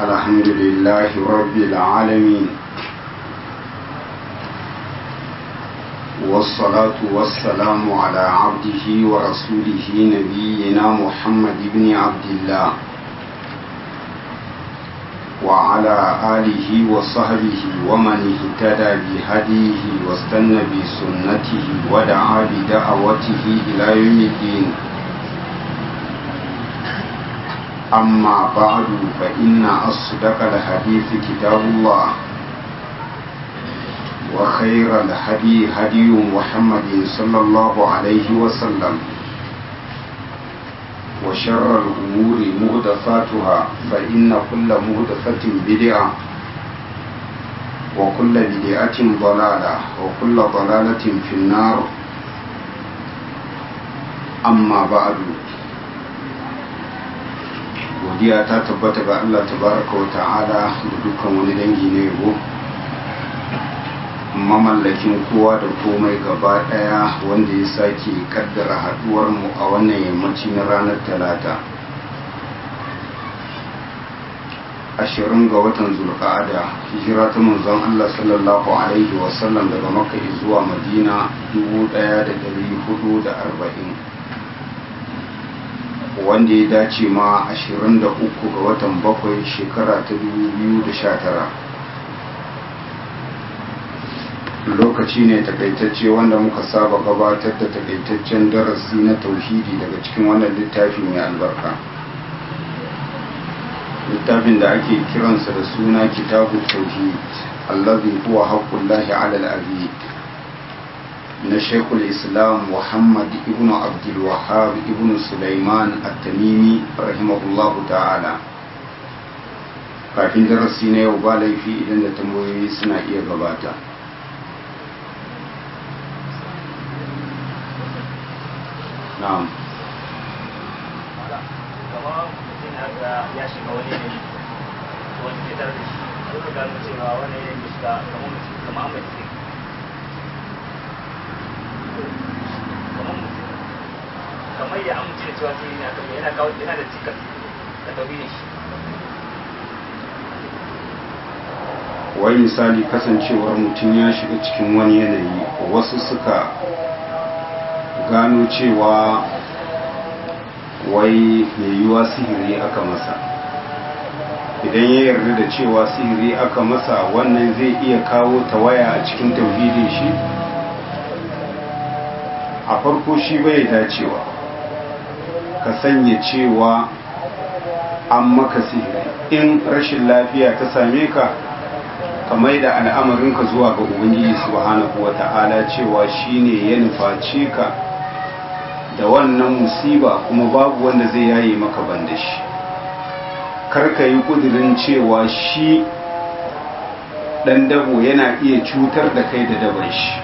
الحمد لله رب العالمين والصلاة والسلام على عبده ورسوله نبينا محمد بن عبد الله وعلى آله وصحبه ومن اهتدى بهديه واستنى بسنته ودعا بدعوته إلى يوم الدين أما بعد فإن أصدق الحديث كتاب الله وخير الهدي هدي محمد صلى الله عليه وسلم وشر الأمور مهدفاتها فإن كل مهدفة بدعة وكل بدعة ضلالة وكل ضلالة في النار أما بعد godiya ta tabbata ga Allah tabaraka wa ta'ala da dukkan wani dangi na yabo mamallakin kowa da komai gaba daya wanda ya sake kaddara haduwar mu a wannan yammaci na ranar talata ashirin ga watan zulqa'ada hijira ta manzon Allah sallallahu alaihi wasallam daga makka zuwa madina 1440 wanda ya dace ma 23 ga watan bakwai shekara ta 2019 lokaci ne takaitacce wanda muka saba gabatar da takaitaccen darasi na tauhidi daga cikin wannan littafi mai albarka littafin da ake kiransa da suna kitabu tauhid allazi huwa haqqullahi ala al-abid na shekul islam muhammad ibn abdulwahab ibn sulaiman at-tamimi rahimahullahu ta'ala kafin darasi na yau ba laifi idan da tambayoyi suna iya gabata na'am ya shiga wani ne wani fitar da shi a gano cewa wani ne shiga kamar mutum kamar ya amince da cewa sai yana kan yana kawo yana da cikas da tauhidin shi wai misali kasancewar mutum ya shiga cikin wani yanayi wasu suka gano cewa wai mai yiwuwa sihiri aka masa idan ya yarda da cewa sihiri aka masa wannan zai iya kawo tawaya a cikin tauhidin shi a farko shi bai dacewa ka sanya cewa an maka sihiri in rashin lafiya ta same ka ka mai da al'amarinka zuwa ga ubangiji subhanahu wa ta'ala cewa shine ya nufaci ka da wannan musiba kuma babu wanda zai yaye maka banda shi karka yi kudirin cewa shi dan dabo yana iya cutar da kai da daban shi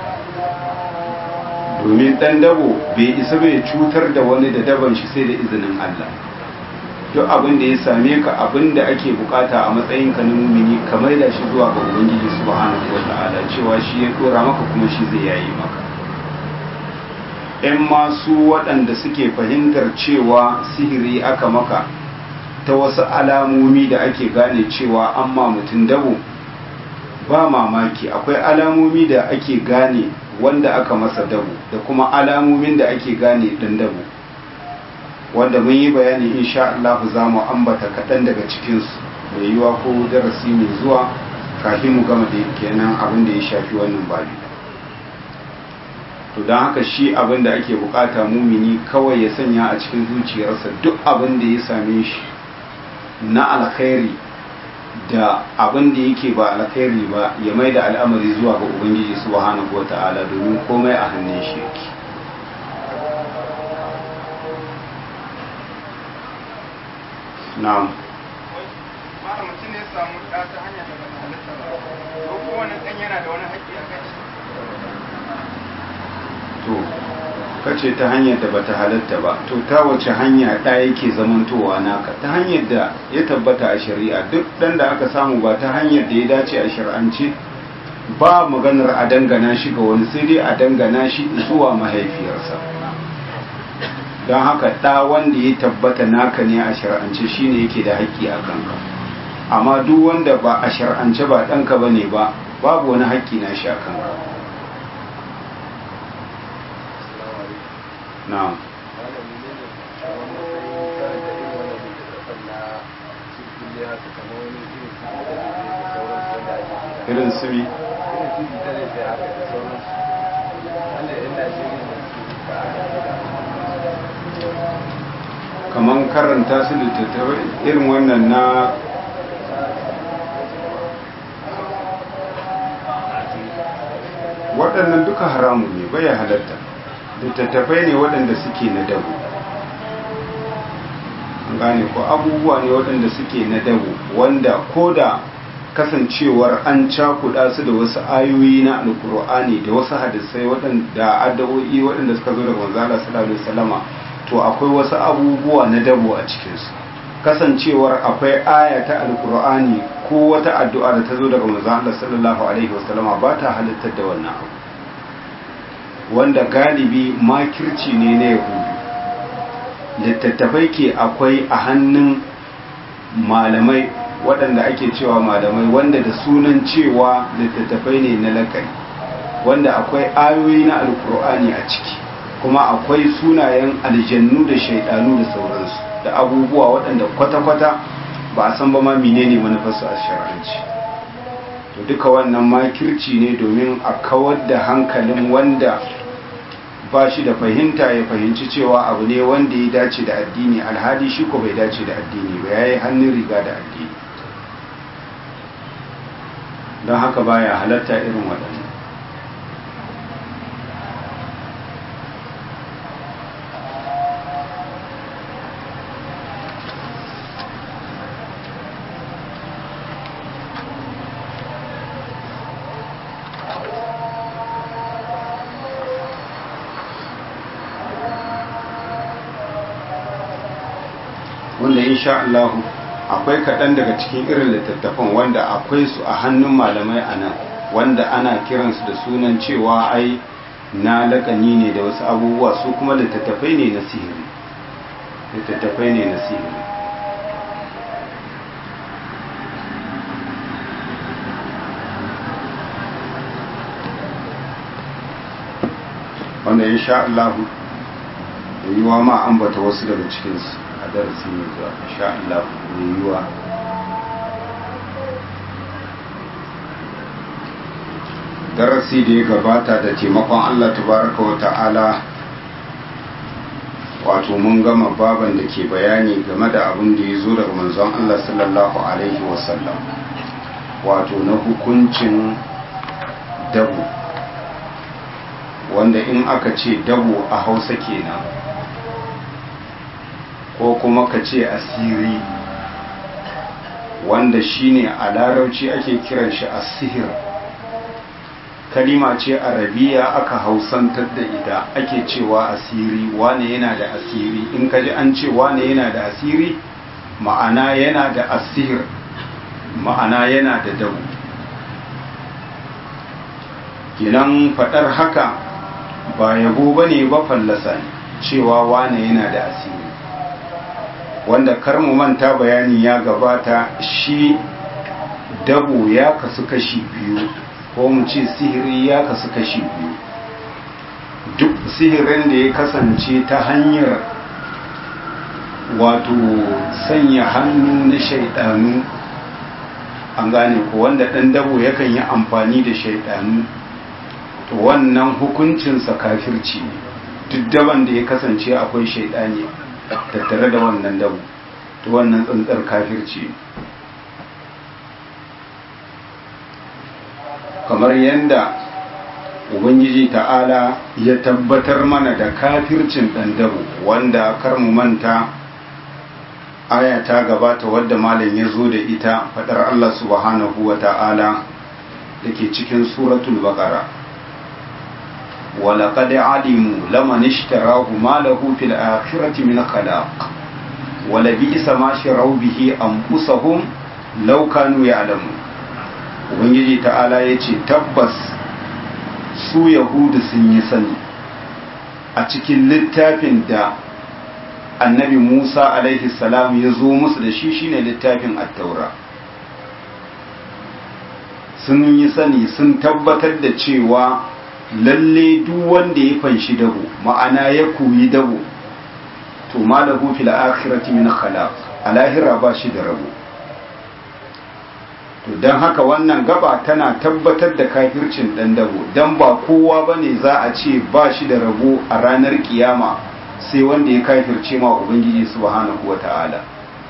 domin dan dabo bai isa bai cutar da wani da daban shi sai da izinin Allah duk abin da ya same ka abin da ake bukata a matsayin ka na mumini kamar da shi zuwa ga ubangiji subhanahu wataala cewa shi ya dora maka kuma shi zai yayi maka ‘yan masu waɗanda suke fahimtar cewa sihiri aka maka ta wasu alamomi da ake gane cewa an ma mutum dabo ba mamaki akwai alamomi da ake gane wanda aka masa dabo da kuma alamomin da ake gane ɗan dabo wanda mun yi bayani insha Allah za mu ambata kaɗan daga cikinsu mai yiwa ko darasi mai zuwa kafin mu gama da kenan abin da ya shafi wannan babi to don haka shi abin da ake bukata mumini kawai ya sanya a cikin zuciyarsa duk abin da ya same shi na alkhairi da abin da yake ba alkhairi ba ya mai da al'amari zuwa ga ubangiji subhanahu wata'ala domin komai a hannun shi yake na'am mutum ne samu ɗa ta hanyar da ba ta halitta ba ko kowane ɗan yana da wani haƙƙi a kai to kace ta hanyar da bata halatta ba to ta wace hanya ɗa yake zamantowa naka ta hanyar da ya tabbata a shari'a duk ɗan da aka samu ba ta hanyar da ya dace a shari'ance ba maganar a dangana shi ga wani sai dai a dangana shi zuwa mahaifiyarsa don haka ɗa wanda ya tabbata naka ne a shari'ance shine yake da haƙƙi a kanka amma duk wanda ba a shar'ance ba ɗanka ba ne ba babu wani haƙƙi na shi a kanka na'am irin su bi kamar karanta su littattafai irin wannan na waɗannan duka haramun ne bai halatta littattafai ne waɗanda suke na dabu an gane ko abubuwa ne waɗanda suke na dabu wanda ko da kasancewar an cakuɗa su da wasu ayoyi na alkur'ani da wasu hadisai waɗanda addu'o'i waɗanda suka zo daga manzo Allah sallallahu alaihi wasallama to akwai wasu abubuwa na dabo a cikin su kasancewar akwai aya ta alkur'ani ko wata addu'a da ta zo daga manzo Allah sallallahu alaihi wasallama ba ta halittar da wannan abu wanda galibi makirci ne na yahudu littattafai ke akwai a hannun malamai waɗanda ake cewa malamai wanda da sunan cewa littattafai ne na lakari wanda akwai ayoyi na alkur'ani a ciki kuma akwai sunayen aljannu da shaidanu da sauransu da abubuwa waɗanda kwata-kwata ba a san ba ma menene manufarsu a shar'anci to duka wannan makirci ne domin a kawar da hankalin wanda ba shi da fahimta ya fahimci cewa abu ne wanda ya dace da addini alhali shi ko bai dace da addini ba ya yi hannun riga da addini don haka baya halatta irin waɗannan wanda insha Allah akwai kaɗan daga cikin irin littattafan wanda akwai su a hannun malamai a nan wanda ana kiransu da sunan cewa ai na lakani ne da wasu abubuwa su kuma littattafai ne na sihiri littattafai ne na sihiri wanda insha Allah yiwuwa ma ambata wasu daga cikinsu a darasi mai zuwa insha Allah yiwuwa darasi da ya gabata da taimakon Allah tabaraka wa ta'ala wato mun gama baban da ke bayani game da abin da ya zo daga manzon Allah sallallahu alaihi wasallam wato na hukuncin dabu wanda in aka ce dabu a hausa kenan ko kuma ka ce asiri wanda shine a larauci ake kiran shi asihir kalima ce arabiya aka hausantar da ita ake cewa asiri wane yana da asiri in ka ji an ce wane yana da asiri ma'ana yana da asihir ma'ana yana da dabu kinan faɗar haka ba yabo ba ne ba fallasa ne cewa wane yana da asiri wanda kar mu manta bayani ya gabata shi dabo ya kasu kashi biyu ko mu ce sihiri ya kasu kashi biyu duk sihirin da ya kasance ta hanyar wato sanya hannu na shaidanu an gane ko wanda ɗan dabo yakan yi amfani da shaidanu to wannan hukuncinsa kafirci ne duk daban da ya kasance akwai shaidani tattare da wannan dabu to wannan tsantsar kafirci kamar yadda ubangiji ta'ala ya tabbatar mana da kafircin ɗan dabu wanda kar mu manta aya ta gabata wadda malam ya zo da ita faɗar Allah subhanahu wa ta'ala da ke cikin suratul baqara ولقد علموا لمن اشتراه ما له في الآخرة من خلاق ولبئس ما شروا به أنفسهم لو كانوا يعلمون ubangiji ta'ala ya ce tabbas su yahudu sun yi sani a cikin littafin da annabi musa alaihi salam ya zo musu da shi shine littafin attaura sun yi sani sun tabbatar da cewa lalle duk wanda ya fanshi dabo ma'ana ya koyi dabo to ma lahu fil akhirati min khalaq a lahira ba shi da rabo to don haka wannan gaba tana tabbatar da kafircin dan dabo don ba kowa bane za a ce ba shi da rabo a ranar kiyama sai wanda ya kafirce ma ubangiji subhanahu wata'ala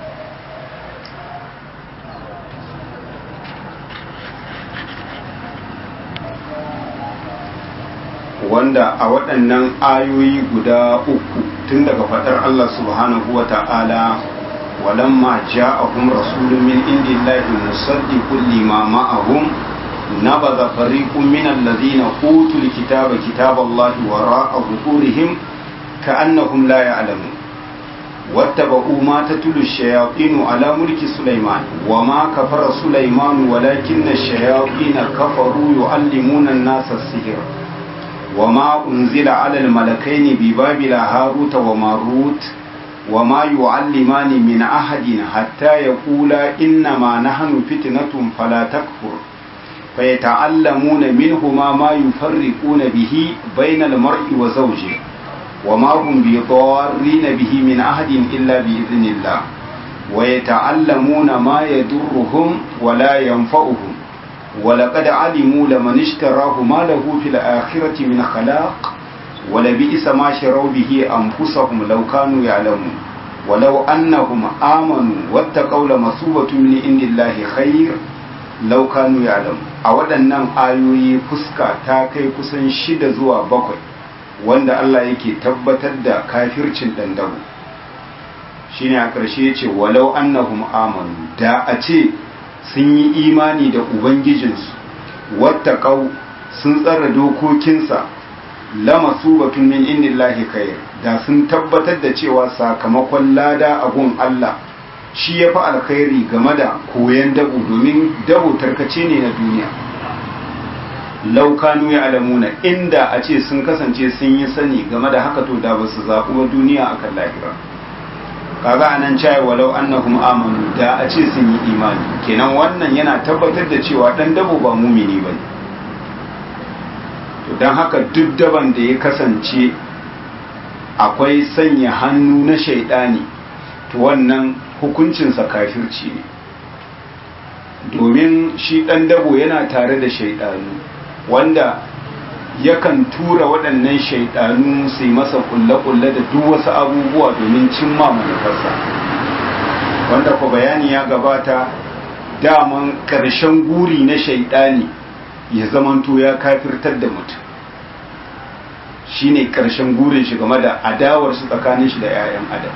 wanda a waɗannan ayoyi guda uku tun daga faɗar Allah subhanahu wa ta'ala walamma ja'ahum rasulun min indillahi musaddiqun lima ma'ahum nabadha fariqun min alladhina utul kitaba kitaballahi wara'a zuhurihim ka'annahum la ya'lamun واتبعوا ما تتلو الشياطين على ملك سليمان وما كفر سليمان ولكن الشياطين كفروا يعلمون الناس السحر وما أنزل على الملكين ببابل هاروت وماروت وما يعلمان من أحد حتى يقولا إنما نحن فتنة فلا تكفر فيتعلمون منهما ما يفرقون به بين المرء وزوجه وما هم بضارين به من أحد إلا بإذن الله ويتعلمون ما يضرهم ولا ينفعهم ولقد علموا لمن اشتراه ما له في الآخرة من خلاق ولبئس ما شروا به أنفسهم لو كانوا يعلمون ولو أنهم آمنوا واتقوا لمثوبة من عند الله خير لو كانوا يعلمون a waɗannan ayoyi fuska ta kai kusan shida zuwa bakwai wanda Allah yake tabbatar da kafircin ɗandago shine a ƙarshe ya ce walau annahum amanu da a ce sun yi imani da ubangijinsu wattaqau sun tsara dokokinsa lama su batun min indillahi khair da sun tabbatar da cewa sakamakon lada a gun Allah shi ya fi alkhairi game da koyan dabo domin dabo tarkace ne na duniya laukanu ya alamuna inda a ce sun kasance sun yi sani game da haka to da ba su zaɓi wa duniya akan lahira kaga anan cai walau annahum amanu da a ce sun yi imani kenan wannan yana tabbatar da cewa dan dabo ba mumini bane to dan haka duk daban da ya kasance akwai sanya hannu na shaidani to wannan hukuncinsa kafirci ne domin shi dan dabo yana tare da shaidanu wanda yakan tura waɗannan shaidanu su yi masa kulle-kulle da duk wasu abubuwa domin cimma manufarsa wanda ku bayani ya gabata daman ƙarshen guri na shaidani ya zamanto ya kafirtar da mutum shine ƙarshen gurin shi game da adawar su tsakanin shi da 'ya'yan adam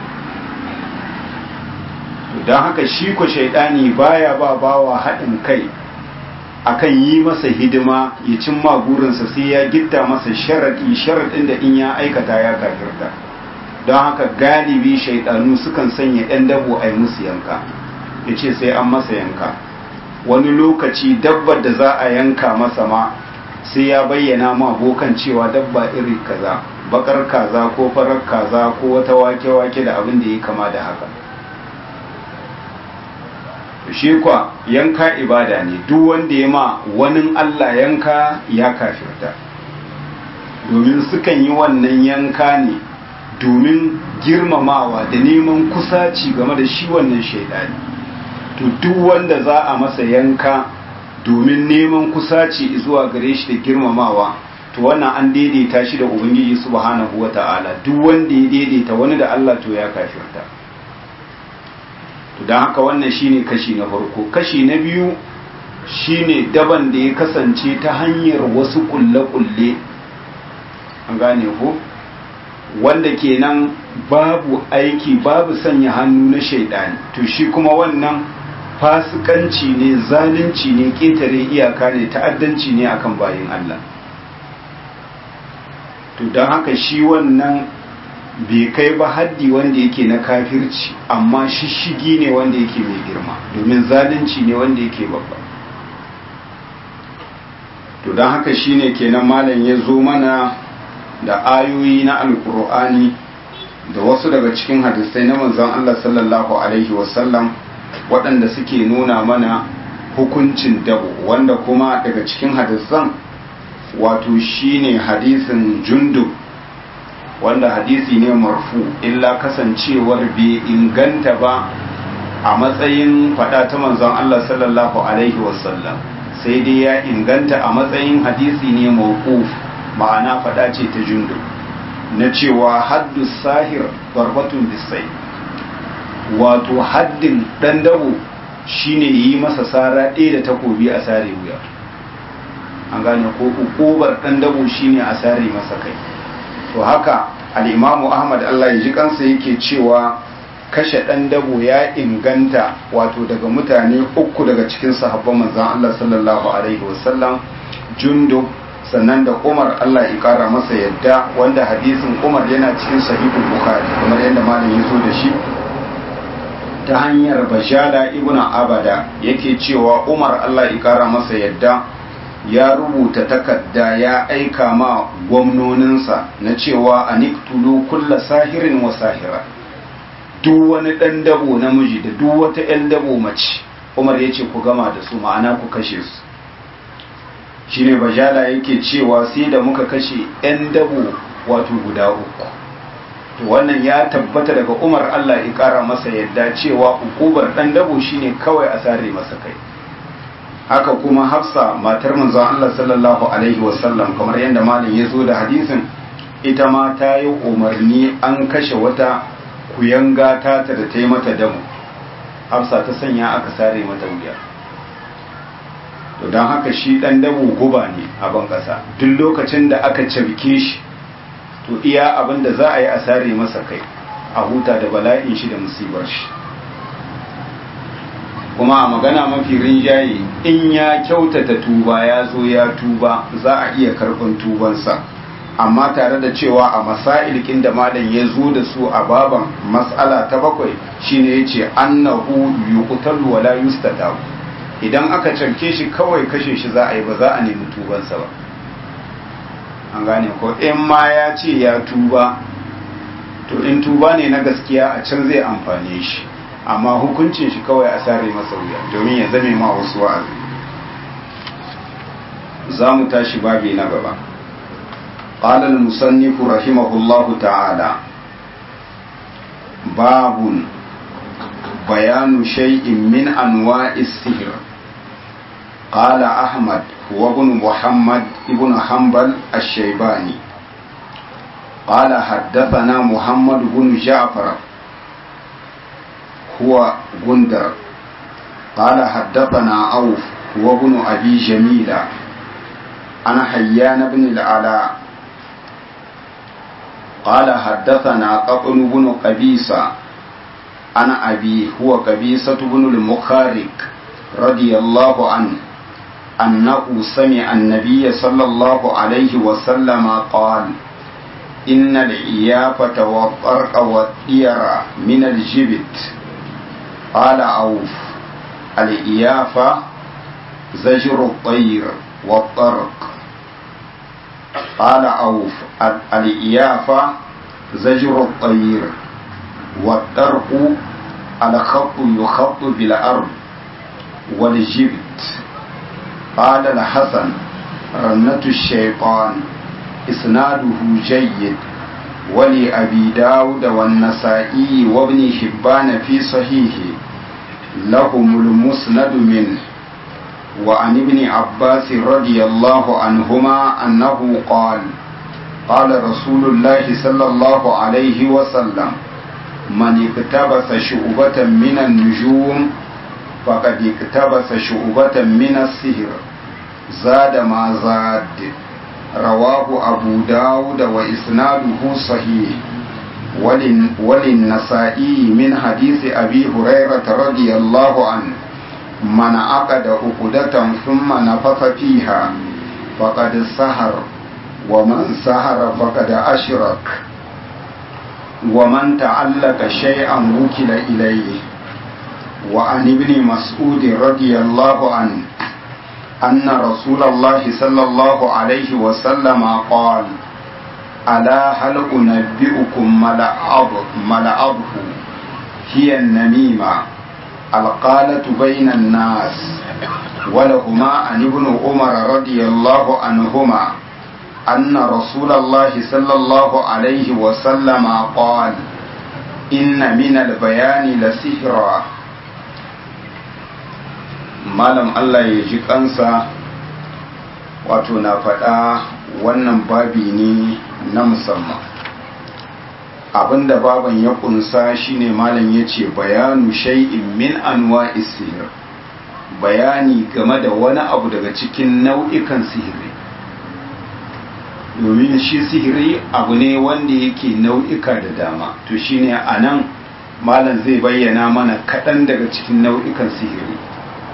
don haka shi ku shaidani baya ba bawa haɗin kai akan yi masa hidima ya cimma burinsa sai ya gitta masa sharaɗi sharaɗin da in ya aikata ya kafirta don haka galibi shaidanu sukan sanya 'yan dabo a yi musu yanka ya ce sai an masa yanka wani lokaci dabbar da za a yanka masa ma sai ya bayyana ma bokan cewa dabba iri kaza bakar kaza ko farar kaza ko wata wake-wake da abin da ya kama da haka shi kwa yanka ibada ne duk wanda ya ma wani Allah yanka ya kafirta domin sukan yi wannan yanka ne domin girmamawa da neman kusaci game da shi wannan shaidani to duk wanda za a masa yanka domin neman kusaci zuwa gare shi da girmamawa to wannan an daidaita shi da ubangiji subhanahu wata'ala duk wanda ya daidaita wani da Allah to ya kafirta don haka wannan shine kashi na farko kashi na biyu shine daban da ya kasance ta hanyar wasu kulle-kulle an gane ko wanda kenan babu aiki babu sanya hannu na shaidani to shi kuma wannan fasikanci ne zalunci ne ketare iyaka ne ta'addanci ne akan bayin Allah to don haka shi wannan bai kai ba haddi wanda yake na kafirci amma shishigi ne wanda yake mai girma domin zalunci ne wanda yake babba to don haka shine kenan malam ya zo mana da ayoyi na alkur'ani da wasu daga cikin hadisai na manzon Allah sallallahu alaihi wasallam waɗanda suke nuna mana hukuncin dabo wanda kuma daga cikin hadisan wato shine hadisin jundub wanda hadisi ne marfu illa kasancewar bai inganta ba a matsayin fada ta manzon Allah sallallahu alaihi wasallam sai dai ya inganta a matsayin hadisi ne mawquf ma'ana fada ce ta jundub na cewa haddu sahir barbatun bisai wato haddin dan dabo shine yi masa sara ɗaya da takobi a sare wuya an gane ko ukubar dan dabo shine a sare masa kai to haka al-imamu ahmad Allah ya ji kansa yake cewa kashe dan dabo ya inganta wato daga mutane uku daga cikin sahabban manzon Allah sallallahu alaihi wasallam jundub sannan da Umar Allah ya kara masa yadda wanda hadisin Umar yana cikin sahihul Bukhari kamar yadda malam ya zo da shi ta hanyar Bashada ibn Abada yake cewa Umar Allah ya kara masa yadda ya rubuta takarda ya aika ma gwamnoninsa na cewa aniktulu kulla sahirin wa sahira duk wani dan dabo namiji da duk wata 'yan dabo mace Umar ya ce ku gama da su ma'ana ku kashe su shine bajala yake cewa sai da muka kashe 'yan dabo wato guda uku to wannan ya tabbata daga umar allah ya kara masa yadda cewa ukubar ɗan dabo shine kawai a sare masa kai haka kuma hafsa matar manzon allah sallallahu alaihi wasallam kamar yadda malam ya zo da hadisin ita ma ta yi umarni an kashe wata kuyanga ta da ta yi mata dabo hafsa ta sanya aka sare mata wuya to don haka shi dan dabo guba ne a ban kasa duk lokacin da aka cafke shi to iya abin da za a yi a sare masa kai a huta da bala'in shi da musibar shi kuma a magana mafi rinjaye in ya kyautata tuba ya zo ya tuba za a iya karɓar tubansa amma tare da cewa a masailkin da malam ya zo da su a baban mas'ala ta bakwai shine yace annahu yuqtalu wala yustatabu idan aka canke shi kawai kashe shi za a yi ba za a nemi tubansa ba an gane ko in ma ya ce ya tuba to in tuba ne na gaskiya a can zai amfane shi amma hukuncin shi kawai a sare masa wuya domin ya zame ma wasu wa'azi za mu tashi babi na gaba قال المصنف رحمه الله تعالى باب بيان شيء من أنواع السحر قال أحمد هو ابن محمد ابن حنبل الشيباني قال حدثنا محمد بن جعفر هو غندر قال حدثنا أوف هو ابن أبي جميلة أنا حيان بن العلاء قال حدثنا قطن بن قبيصة أنا أبي هو قبيصة بن المخارق رضي الله عنه أنه سمع النبي صلى الله عليه وسلم قال إن العيافة والطرق والطير من الجبت قال أوف العيافة زجر الطير والطرق قال أوف الإيافة زجر الطير والطرق الخط يخط بالأرض والجبت قال الحسن رنة الشيطان إسناده جيد ولأبي داود والنسائي وابن حبان في صحيحه لهم المسند منه وعن ابن عباس رضي الله عنهما أنه قال قال رسول الله صلى الله عليه وسلم من اقتبس شعبة من النجوم فقد اقتبس شعبة من السهر زاد ما زاد رواه أبو داود وإسناده صحيح وللنسائي من حديث أبي هريرة رضي الله عنه من عقد عقدة ثم نفث فيها فقد سهر ومن سهر فقد أشرك ومن تعلق شيئا وكل إليه وعن ابن مسعود رضي الله عنه أن رسول الله صلى الله عليه وسلم قال ألا هل أنبئكم ملعبه هي النميمة القالة بين الناس ولهما عن ابن عمر رضي الله عنهما أن رسول الله صلى الله عليه وسلم قال إن من البيان لسحرا malam Allah ya ji kansa wato na faɗa wannan babi ne na musamman abinda baban ya kunsa shine malam ya ce bayanu shay'in min anwa sihir bayani game da wani abu daga cikin nau'ikan sihiri domin shi sihiri abu ne wanda yake nau'ika da dama to shine a nan malam zai bayyana mana kaɗan daga cikin nau'ikan sihiri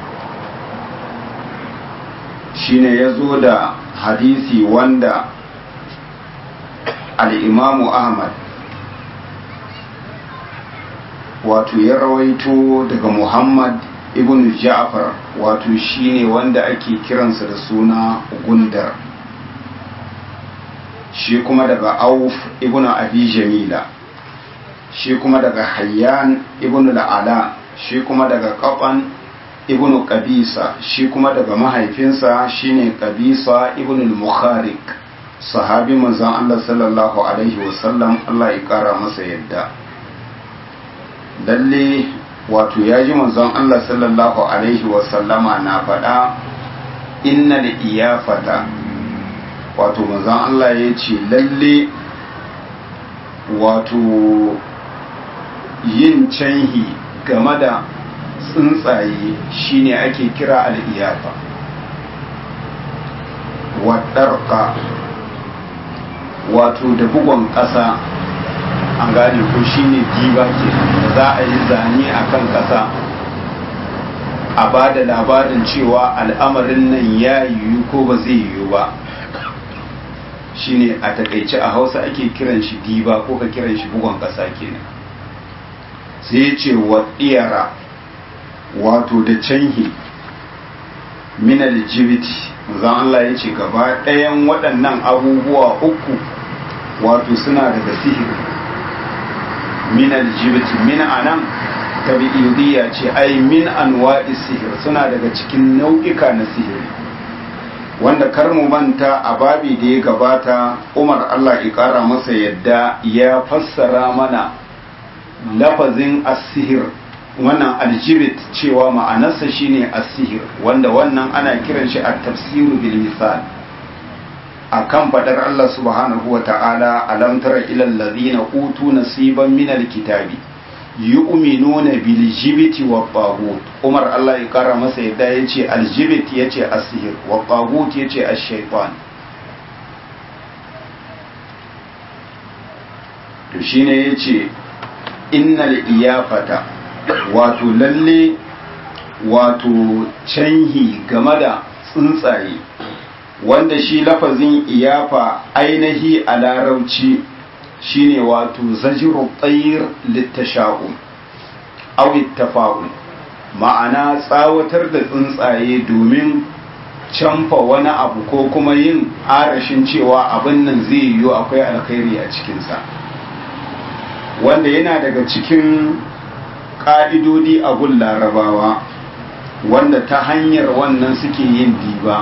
shine ya zo da hadisi wanda al'imamu ahmad wato ya rawaito daga muhammad ibn ja'far wato shine wanda ake kiransa da suna gundar shi kuma daga auf ibn abi jamila shi kuma daga hayyan ibn al'ala shi kuma daga qaban ibn qabisa shi kuma daga mahaifinsa shine qabisa ibn al-mukhariq sahabi manzon Allah sallallahu alaihi wasallam Allah ya kara masa yadda lalle wato ya ji manzon Allah sallallahu alaihi wasallama na faɗa innal iyafata wato manzon Allah ya ce lalle wato yin canhi game da tsuntsaye shine ake kira al'iyafa waɗarka wato da bugon ƙasa an gane ko shine diba ke za a yi zane a kan ƙasa a ba da labarin cewa al'amarin nan ya yiwu ko ba zai yiwu ba shine a takaice a hausa ake kiran shi diba ko ka kiran shi bugon ƙasa kenan sai ce wa ɗiyara wato da canhi minal jibiti zan Allah ya ce gaba ɗayan waɗannan abubuwa uku wato suna daga sihiri minal jibiti min anan tabi'idiyya ce ai min anwa'i sihir suna daga cikin nau'ika na sihiri wanda kar mu manta a babi da ya gabata Umar Allah ya ƙara masa yadda ya fassara mana lafazin as-sihir wannan aljibit cewa ma'anarsa shine as-sihir wanda wannan ana kiran shi at-tafsiru bil misal akan fadar Allah subhanahu wa ta'ala alam tara ila alladhina utu nasiban min al-kitabi yu'minuna bil jibiti wa tagut Umar Allah ya kara masa yadda yace aljibit yace as-sihir wa tagut yace ash-shaytan to shine yace innal iyafata wato lalle wato canhi game da tsuntsaye wanda shi lafazin iyafa ainihi a larauci shine wato zajiru tsayir littasha'un aw ittafa'un ma'ana tsawatar da tsuntsaye domin canfa wani abu ko kuma yin arashin cewa abin nan zai yiwu akwai alkhairi a cikinsa wanda yana daga cikin ƙa'idodi a gun larabawa wanda ta hanyar wannan suke yin diba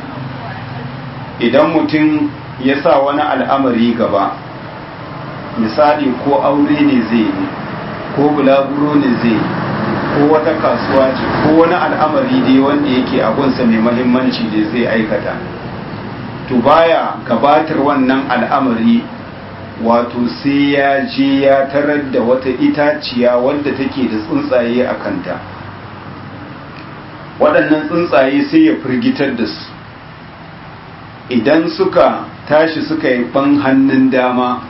idan mutum ya sa wani al'amari gaba misali ko aure ne zai yi ko bulaguro ne zai yi ko wata kasuwa ce ko wani al'amari dai wanda yake abunsa mai mahimmanci da zai aikata to baya gabatar wannan al'amari wato sai ya je ya tarar da wata itaciya wadda take da tsuntsaye a kanta waɗannan tsuntsaye sai ya firgitar da su idan suka tashi suka yi ban hannun dama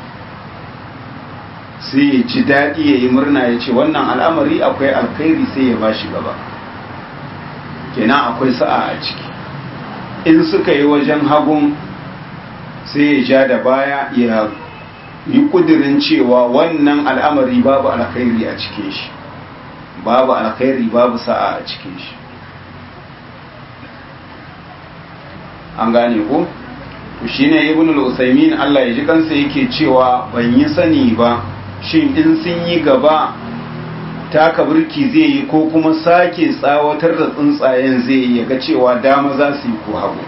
sai ya ci daɗi ya yi murna ya ce wannan al'amari akwai alkhairi sai ya ba shi gaba kenan akwai sa'a a ciki in suka yi wajen hagun sai ya ja da baya ya yi kudirin cewa wannan al'amari babu alkhairi a cikin shi babu alkhairi babu sa'a a cikin shi an gane ko to shine ibn al-usaymin Allah ya ji kansa yake cewa ban yi sani ba shin in sun yi gaba taka birki zai yi ko kuma sake tsawatar da tsuntsayen zai yi ga cewa dama za su yi ko hagu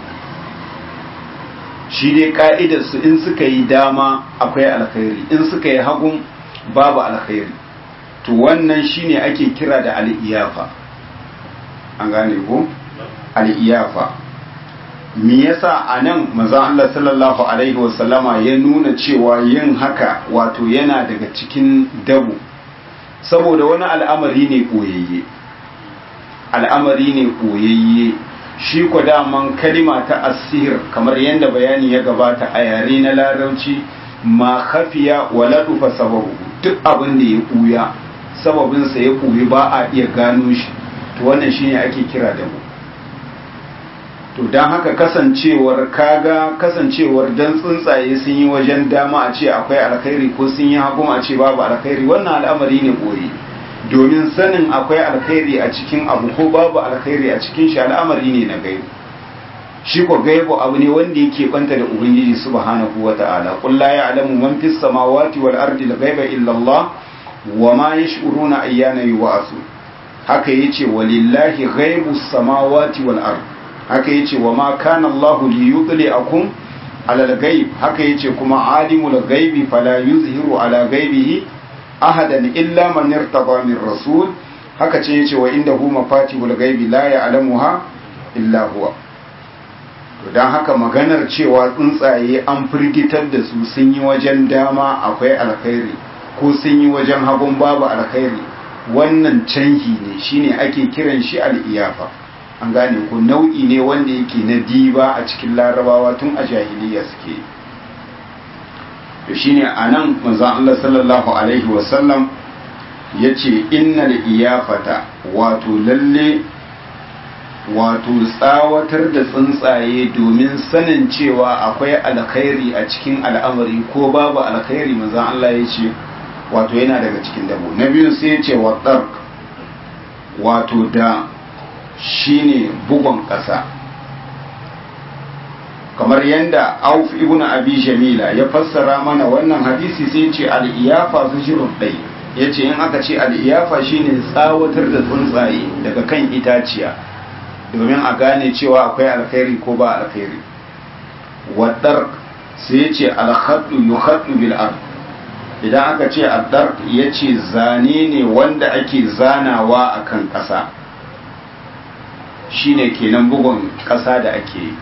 shi dai ka'idarsu in suka yi dama akwai alkhairi in suka yi hagun babu alkhairi to wannan shine ake kira da al'iyafa an gane ko al'iyafa me yasa a nan maza Allah sallallahu alaihi wasallama ya nuna cewa yin haka wato yana daga cikin dabu saboda wani al'amari ne koyayye al'amari ne koyayye shi ko daman kalima ta asir kamar yadda bayani ya gabata a yare na larabci ma khafiya wa ladufa sababu duk abin da ya kuya sababinsa ya kuyi ba a iya gano shi to wannan shine ake kira da mu to don haka kasancewar kaga kasancewar dan tsuntsaye sun yi wajen dama a ce akwai alkhairi ko sun yi hagu a ce babu alkhairi wannan al'amari ne boye domin sanin akwai alkhairi a cikin abu ko babu alkhairi a cikin shi al'amari ne na gaibu shi ko gaibu abu ne wanda yake banta da ubangiji subhanahu wata'ala qul la ya'lamu man fis samawati wal ardi al ghaiba illa Allah wa ma yash'uruna ayyana yub'asu haka yace walillahi ghaibus samawati wal ardi haka yace wa ma kana Allah li yudli'akum ala al-ghaib haka yace kuma alimul ghaibi fala yuzhiru ala ghaibihi ahadan illa man irtada min rasul haka ce yace wa indahu mafatihul ghaibi la ya'lamuha illa huwa to dan haka maganar cewa tsuntsaye an firgitar da su sun yi wajen dama akwai alkhairi ko sun yi wajen hagun babu alkhairi wannan canhi ne shine ake kiran shi al-iyafa an gane ko nau'i ne wanda yake na diba a cikin larabawa tun a jahiliya suke to shine anan manzon Allah sallallahu alaihi wasallam yace innal iyafata wato lalle wato tsawatar da tsuntsaye domin sanin cewa akwai alkhairi a cikin al'amari ko babu alkhairi manzon Allah yace wato yana daga cikin dabo na biyu sai yace wa wato da shine bugon ƙasa kamar yadda auf ibn abi jamila ya fassara mana wannan hadisi sai ce al'iyafa su shirin ɗai ya ce in aka ce al'iyafa shine tsawatar da tsuntsaye daga kan itaciya domin a gane cewa akwai alkhairi ko ba alkhairi waɗar sai ya ce alhaɗu yuhaɗu bil ard idan aka ce addar ya ce zane ne wanda ake zanawa a kan ƙasa shine kenan bugun ƙasa da ake yi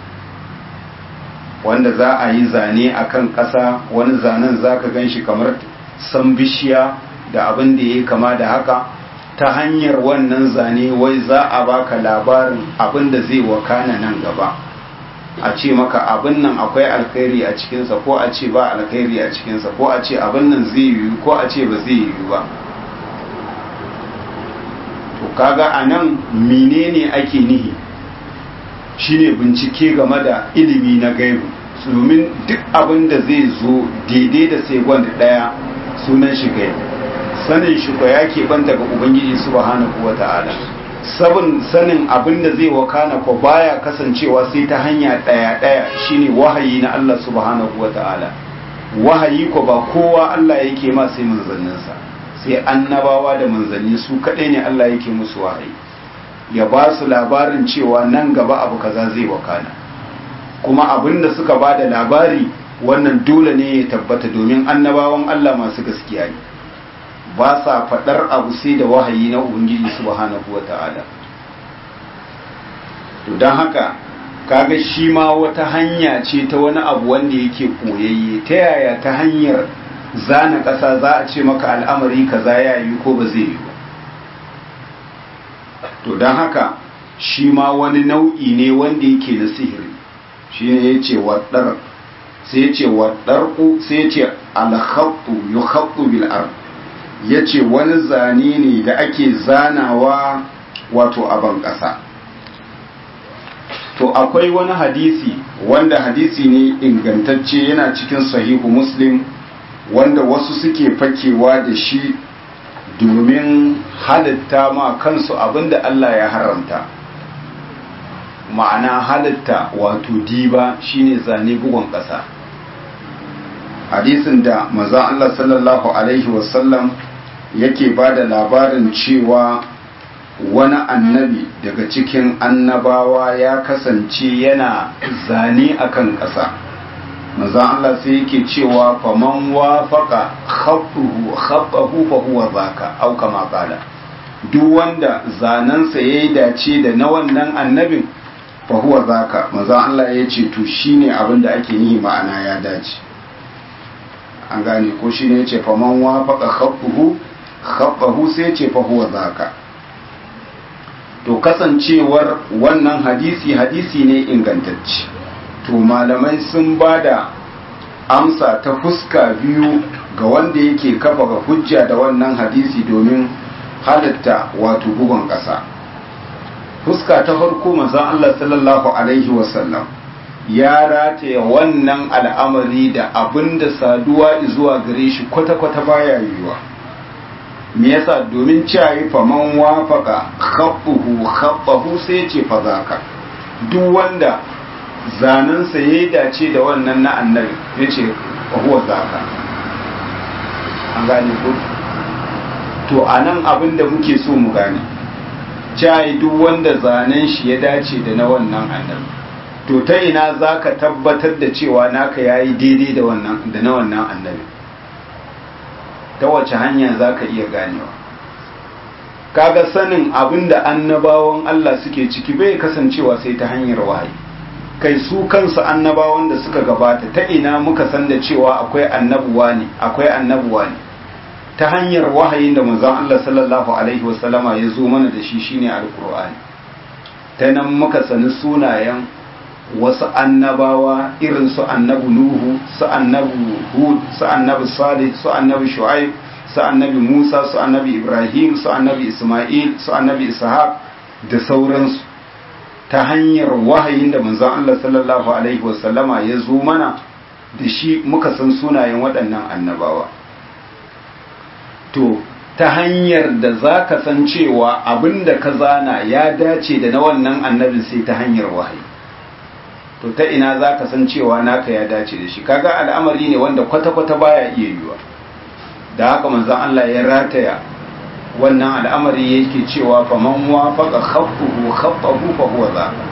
wanda za a yi zane a kan ƙasa wani zanen za ka gan shi kamar san bishiya da abin da ya kama da haka ta hanyar wannan zane wai za a baka labarin abin da zai wakana nan gaba a ce maka abin nan akwai alkhairi a cikinsa ko a ce ba alkhairi a cikinsa ko a ce abin nan zai yiwu ko a ce ba zai yiwu ba to kaga a nan menene ake nihi shine bincike game da ilimi na gaibu domin duk abin da zai zo daidai da second daya sunan shi gaibu sanin shi ko ya banta ga ubangiji subhanahu wata'ala sabon sanin abin da zai wakana ko baya kasancewa sai ta hanya daya daya shine wahayi na Allah subhanahu wata'ala wahayi ko ba kowa Allah yake ma sai manzanninsa sai annabawa da manzanni su kadai ne Allah yake musu wahayi ya ba su labarin cewa nan gaba abu kaza zai wakana kuma abin da suka ba da labari wannan dole ne ya tabbata domin annabawan Allah masu gaskiya ne ba sa faɗar abu sai da wahayi na ubangiji subhanahu wata'ala to don haka kaga shi ma wata hanya ce ta wani abu wanda yake koyayye ta yaya ta hanyar zana ƙasa za a ce maka al'amari kaza ya yi ko ba zai yi ba to don haka shi ma wani nau'i ne wanda yake na sihiri shi ne ya ce waɗar sai ya ce waɗarku sai ya ce alhattu yi hattu bil'ar ya ce wani zane ne da ake zanawa wato aban ƙasa to akwai wani hadisi wanda hadisi ne ingantacce yana cikin sahihu muslim wanda wasu suke fakewa da shi domin halitta ma kansu abinda Allah ya haramta ma'ana halitta wato diba shine zane bugun ƙasa hadisin da maza Allah sallallahu alaihi wasallam yake ba da labarin cewa wani annabi daga cikin annabawa ya kasance yana zane akan ƙasa manzon Allah sai yake cewa faman wafaqa khabbuhu khabbahu fa huwa zaka au kama qala duk wanda zanensa yayi dace da na wannan annabin fa huwa zaka manzon Allah ya ce to shine abin da ake nihi ma'ana ya dace an gane ko shine yace faman wafaqa khabbuhu khabbahu sai yace fa huwa zaka to kasancewar wannan hadisi hadisi ne ingantacce to malamai sun ba da amsa ta fuska biyu ga wanda yake kafa ga hujja da wannan hadisi domin halatta wato bugun ƙasa fuska ta farko manzon Allah sallallahu alaihi wasallam ya rataya wannan al'amari da abinda saduwa zuwa gare shi kwata-kwata baya yiwuwa me yasa domin ciyayi faman wafaka khabbuhu khabbahu sai ce fa zaka duk wanda zanensa ya yi dace da wannan na annabi ya ce huwa zaka an gane ko to a nan abin da muke so mu gane cayi duk wanda zanen shi ya dace da na wannan annabi to ta ina za ka tabbatar da cewa naka ya yi daidai da na wannan annabi ta wace hanya za ka iya ganewa kaga sanin abin da annabawan Allah suke ciki bai kasancewa sai ta hanyar wahayi kai su kansu annabawan da suka gabata ta ina muka san da cewa akwai annabuwa ne akwai annabuwa ne ta hanyar wahayin da manzon Allah sallallahu alaihi wasallama ya zo mana da shi shine alqur'ani ta nan muka sani sunayen wasu annabawa irin su annabi nuhu su annabi hud su annabi salih su annabi shu'aib su annabi musa su annabi ibrahim su annabi isma'il su annabi ishaq da sauransu ta hanyar wahayin da manzon Allah sallallahu alaihi wasallama ya zo mana da shi muka san sunayen waɗannan annabawa to ta hanyar da za ka san cewa abin da ka zana ya dace da na wannan annabin sai ta hanyar wahayi to ta ina za ka san cewa naka ya dace da shi kaga al'amari ne wanda kwata-kwata baya iya yiwa da haka manzon Allah ya rataya wannan al'amari yake cewa fa man wafaqa khaffuhu khaffahu fa huwa zaka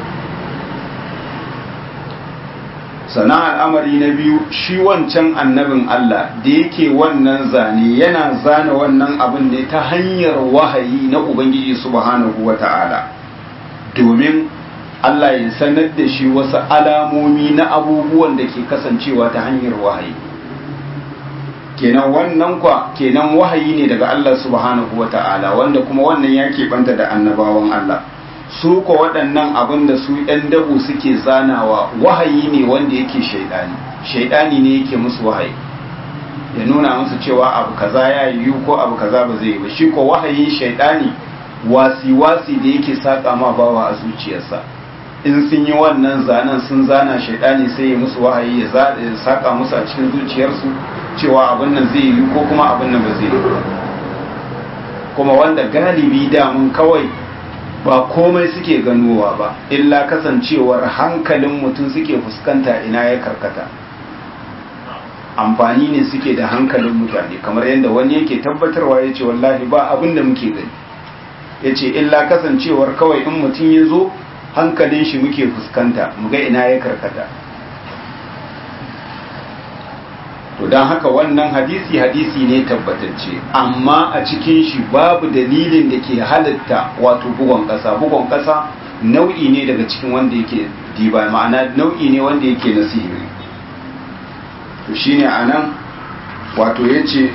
sana al'amari na biyu shi wancan annabin Allah da yake wannan zane yana zana wannan abin ne ta hanyar wahayi na Ubangiji subhanahu wa ta'ala domin Allah ya sanar da shi wasu alamomi na abubuwan da ke kasancewa ta hanyar wahayi kenan wannan kwa kenan wahayi ne daga Allah subhanahu wa ta'ala wanda kuma wannan ya keɓanta da annabawan Allah su ko waɗannan abin da su ‘yan dabu suke zanawa wahayi ne wanda yake shaidani shaidani ne yake musu wahayi ya nuna musu cewa abu kaza ya yiwu ko abu kaza ba zai yi ba shi ko wahayin shaidani wasi-wasi da yake saƙa ma bawa a zuciyarsa in sun yi wannan zanen sun zana shaidani sai ya musu wahayi ya saƙa musu a cikin zuciyarsu cewa abin nan zai yiwu ko kuma abin nan ba zai yi kuma wanda galibi damun kawai ba komai suke ganowa ba illa kasancewar hankalin mutum suke fuskanta ina ya karkata amfani ne suke da hankalin mutane kamar yadda wani yake tabbatarwa ya ce wallahi ba abin da muke gani ya ce illa kasancewar kawai in mutum ya zo hankalin shi muke fuskanta muga ina ya karkata to don haka wannan hadisi hadisi ne tabbatacce amma a cikin shi babu dalilin da ke halitta wato bugon ƙasa bugon ƙasa nau'i ne daga cikin wanda yake diba ma'ana nau'i ne wanda yake na sihiri to shine anan wato yace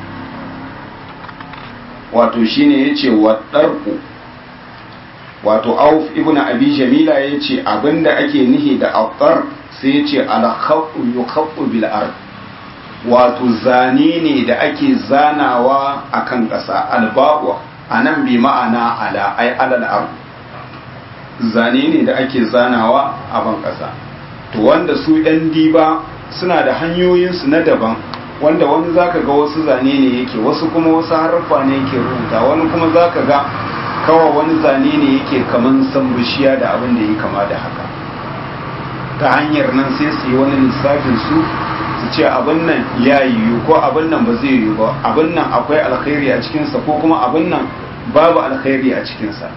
wato shine yace wadarku wato auf ibnu abi jamila yace abinda ake nihi da aftar sai yace al khawfu yukhaffu bil ard wato zane ne da ake zanawa a kan ƙasa alba'uwa a nan bi ma'ana ala ai alal abu zane ne da ake zanawa a ban ƙasa to wanda su ɗan diba suna da hanyoyinsu na daban wanda wani zaka ga wasu zane ne yake wasu kuma wasu harfa ne yake rubuta wani kuma zaka ga kawai wani zane ne yake kaman san bishiya da abin da ya kama da haka ta hanyar nan sai su yi wani lissafin su su ce abin nan ya yiwu ko abin nan ba zai yiwu ba abin nan akwai alkhairi a cikinsa ko kuma abin nan babu alkhairi a cikinsa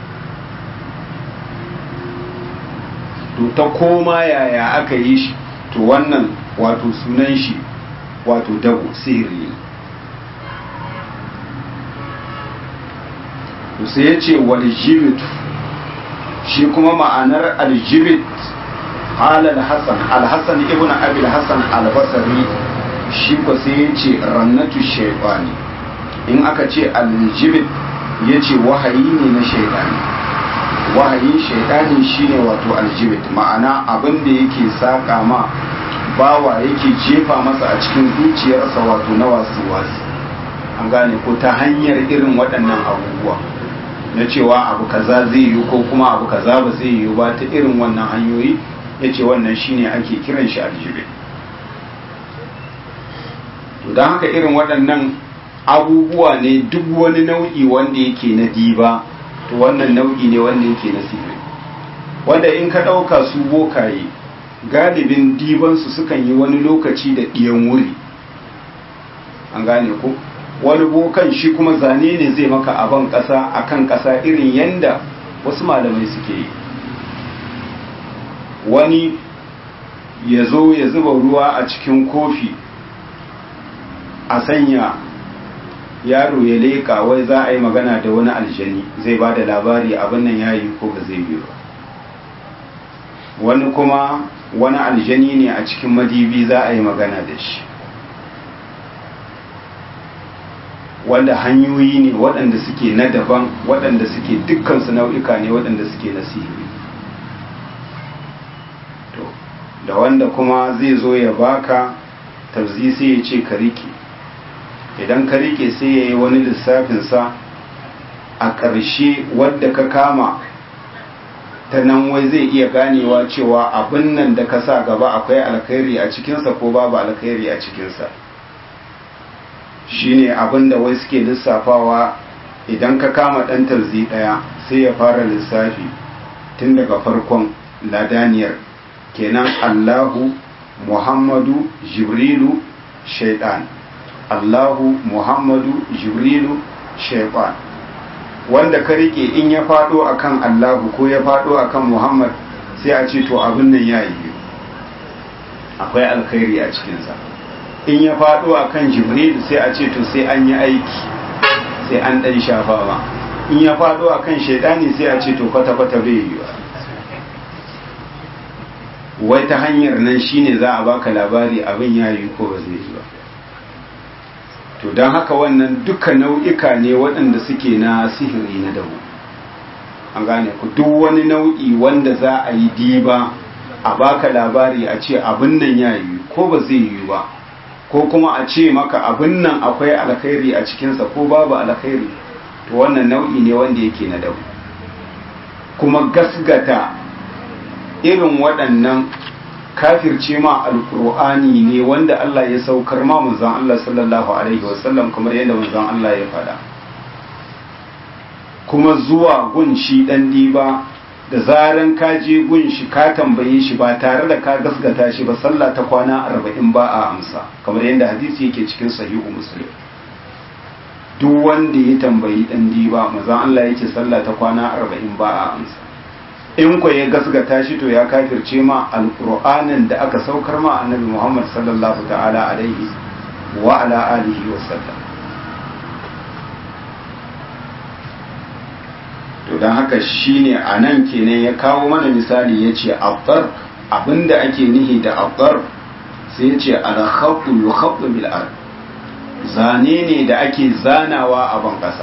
to ta koma yaya aka yi shi to wannan wato sunan shi wato dago sihiri ne to sai ya ce waljibit shi kuma ma'anar aljibit halal hassan alhassan ibn abil hassan albasari shi ko sai ya ce rannatu shaifani in aka ce aljibit ya ce wahayi ne na shaidani wahayin shaidani shine wato aljibit ma'ana abin da yake saka ma bawa yake jefa masa a cikin zuciyarsa wato na wasu wasu an gane ko ta hanyar irin waɗannan abubuwa na cewa abu kaza zai yi ko kuma abu kaza ba zai yi ba ta irin wannan hanyoyi ya ce wannan shine ake kiran shi aljibit to don haka irin waɗannan abubuwa ne duk wani nau'i wanda yake na diba to wannan nau'i ne wanda yake na sihiri wanda in ka ɗauka su bokaye galibin dibansu sukan yi wani lokaci da ɗiyan wuri an gane ko wani bokan shi kuma zane ne zai maka aban ƙasa a kan ƙasa irin yanda wasu malamai suke yi wani ya zo ya zuba ruwa a cikin kofi a sanya yaro ya leƙa wai za a yi magana da wani aljani zai ba da labari abin nan ya yi ko ba zai yi ba wani kuma wani aljani ne a cikin madibi za a yi magana da shi wanda hanyoyi ne waɗanda suke na daban waɗanda suke dukkansu nau'ika ne waɗanda suke na sihiri to da wanda kuma zai zo ya baka tabzi sai ya ce ka rike idan ka rike sai ya yi wani lissafinsa a ƙarshe wadda ka kama ta nan wai zai iya ganewa cewa abin nan da ka sa gaba akwai alkhairi a cikinsa ko babu alkhairi a cikinsa shine abin da wai suke lissafawa idan ka kama ɗan tarzi ɗaya sai ya fara lissafi tun daga farkon ladaniyar kenan allahu muhammadu jibrilu shaidan allahu muhammadu jibrilu shaidan wanda ka rike in ya faɗo akan allahu ko ya faɗo akan muhammad sai a ce to abin nan ya yi akwai alkhairi a cikinsa in ya faɗo a kan jibril sai a ce to sai an yi aiki sai an ɗan shafa ma in ya faɗo a kan shaidani sai a ce to kwata-kwata bai yi ba wai ta hanyar nan shine za a baka labari abin ya yi ko ba zai yi ba to don haka wannan duka nau'ika ne waɗanda suke na sihiri na dawo an gane ku duk wani nau'i wanda za a yi diba a baka labari a ce abin nan ya yi ko ba zai yi ba ko kuma a ce maka abin nan akwai alkhairi a cikinsa ko babu alkhairi to wannan nau'i ne wanda yake na dabu kuma gasgata irin waɗannan kafirce ma alkur'ani ne wanda Allah ya saukar ma manzon Allah sallallahu alaihi wasallam kamar yadda manzon Allah ya faɗa kuma zuwa gun shi ɗan diba da zaran ka je gun shi ka tambaye shi ba tare da ka gasgata shi ba sallah ta kwana arba'in ba a amsa kamar yadda hadisi yake cikin sahihu muslim duk wanda ya tambayi dan diba mazan Allah yake sallah ta kwana arba'in ba a amsa in ko ya gasgata shi to ya kafirce ma alqur'anin da aka saukar ma annabi Muhammad sallallahu ta'ala alaihi wa ala alihi wa sallam to don haka shine a nan kenan ya kawo mana misali ya ce abdar abinda ake nihi da abdar sai ya ce alhaɓu yuhaɓu bil'ar zane ne da ake zanawa a ban ƙasa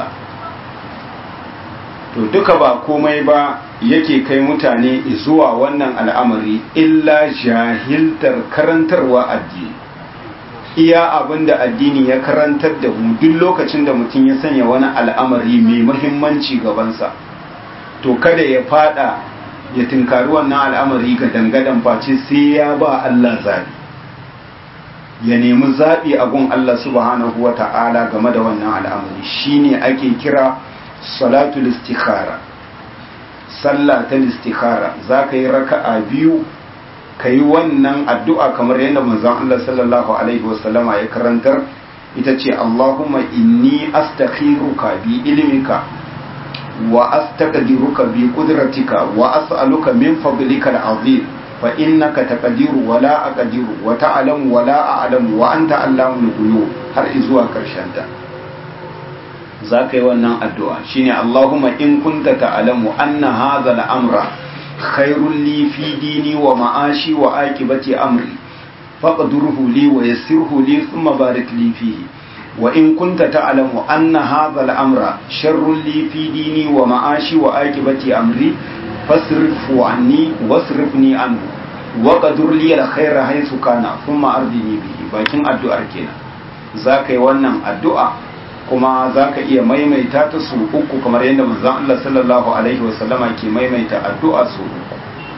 to duka ba komai ba yake kai mutane zuwa wannan al'amari illa jahiltar karantarwa addini iya abin da addini ya karantar da mu duk lokacin da mutum ya sanya wani al'amari mai muhimmanci gabansa to kada ya fada ya tinkari wannan al'amari ga dangadan face sai ya ba Allah zabi ya nemi zabi a gun Allah subhanahu wa ta'ala game da wannan al'amari shine ake kira salatul istikhara sallah ta istikhara za ka yi raka'a biyu ka yi wannan addu'a kamar yadda manzon Allah sallallahu alaihi wasallama ya karantar ita ce Allahumma inni astakhiruka bi ilmika wa astaqdiruka bi qudratika wa as'aluka min fadlika al-azim fa innaka taqdiru wa la aqdiru wa ta'lamu wa la a'lamu wa anta allamul ghuyub har zuwa karshen ta za ka yi wannan addu'a shine Allahumma in kunta ta'lamu anna hadha al-amra khairul li fi dini wa ma'ashi wa aqibati amri faqdurhu li wa yassirhu li thumma barik li fihi wa in kunta ta'lamu anna hadha al-amra sharrul li fi dini wa ma'ashi wa aqibati amri fasrifu anni wasrifni anhu wa qadur li al-khayra haythu kana thumma ardini bihi bakin addu'ar kenan za ka yi wannan addu'a kuma za ka iya maimaita ta su uku kamar yadda manzon Allah sallallahu alaihi wasallama ke maimaita addu'a su uku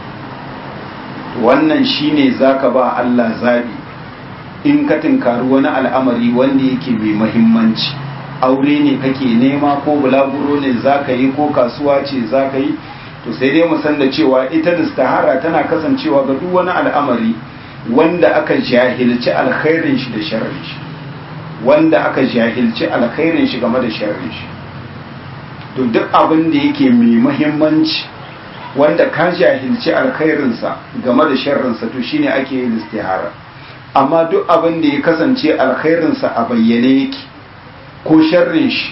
wannan shine zaka ba Allah zabi in ka tinkari wani al'amari wanda yake mai mahimmanci aure ne kake nema ko bulaguro ne zaka yi ko kasuwa ce zaka yi to sai dai mu san da cewa ita istihara tana kasancewa ga duk wani al'amari wanda aka jahilci alkhairin shi da sharrin shi wanda aka jahilci alkhairin shi game da sharrin shi to duk abin da yake mai muhimmanci wanda ka jahilci alkhairinsa game da sharrinsa to shine ake yin istihara amma duk abin da ya kasance alkhairinsa a bayyane yake ko sharrin shi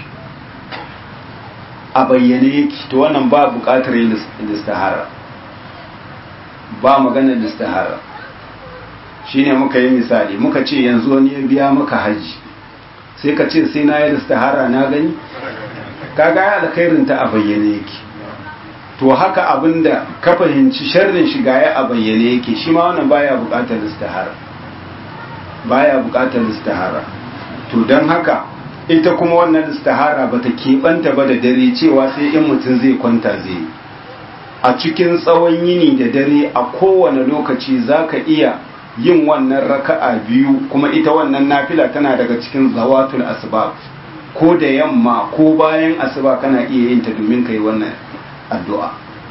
a bayyane yake to wannan ba buƙatar yin istihara ba maganar istihara shine muka yi misali muka ce yanzu wani ya biya maka haji sai ka ce sai na yi istihara na gani kaga ya alkhairin ta a bayyane yake to haka abinda ka fahimci sharrin shiga ya a bayyane yake shi ma wannan baya buƙatar istihara baya buƙatar istihara to don haka ita kuma wannan istihara bata keɓanta ba da dare cewa sai in mutum zai kwanta zai a cikin tsawon yini da dare a kowane lokaci zaka iya yin wannan raka'a biyu kuma ita wannan nafila tana daga cikin zawatul asbab ko da yamma ko bayan asuba kana iya yin ta domin kai wannan addu'a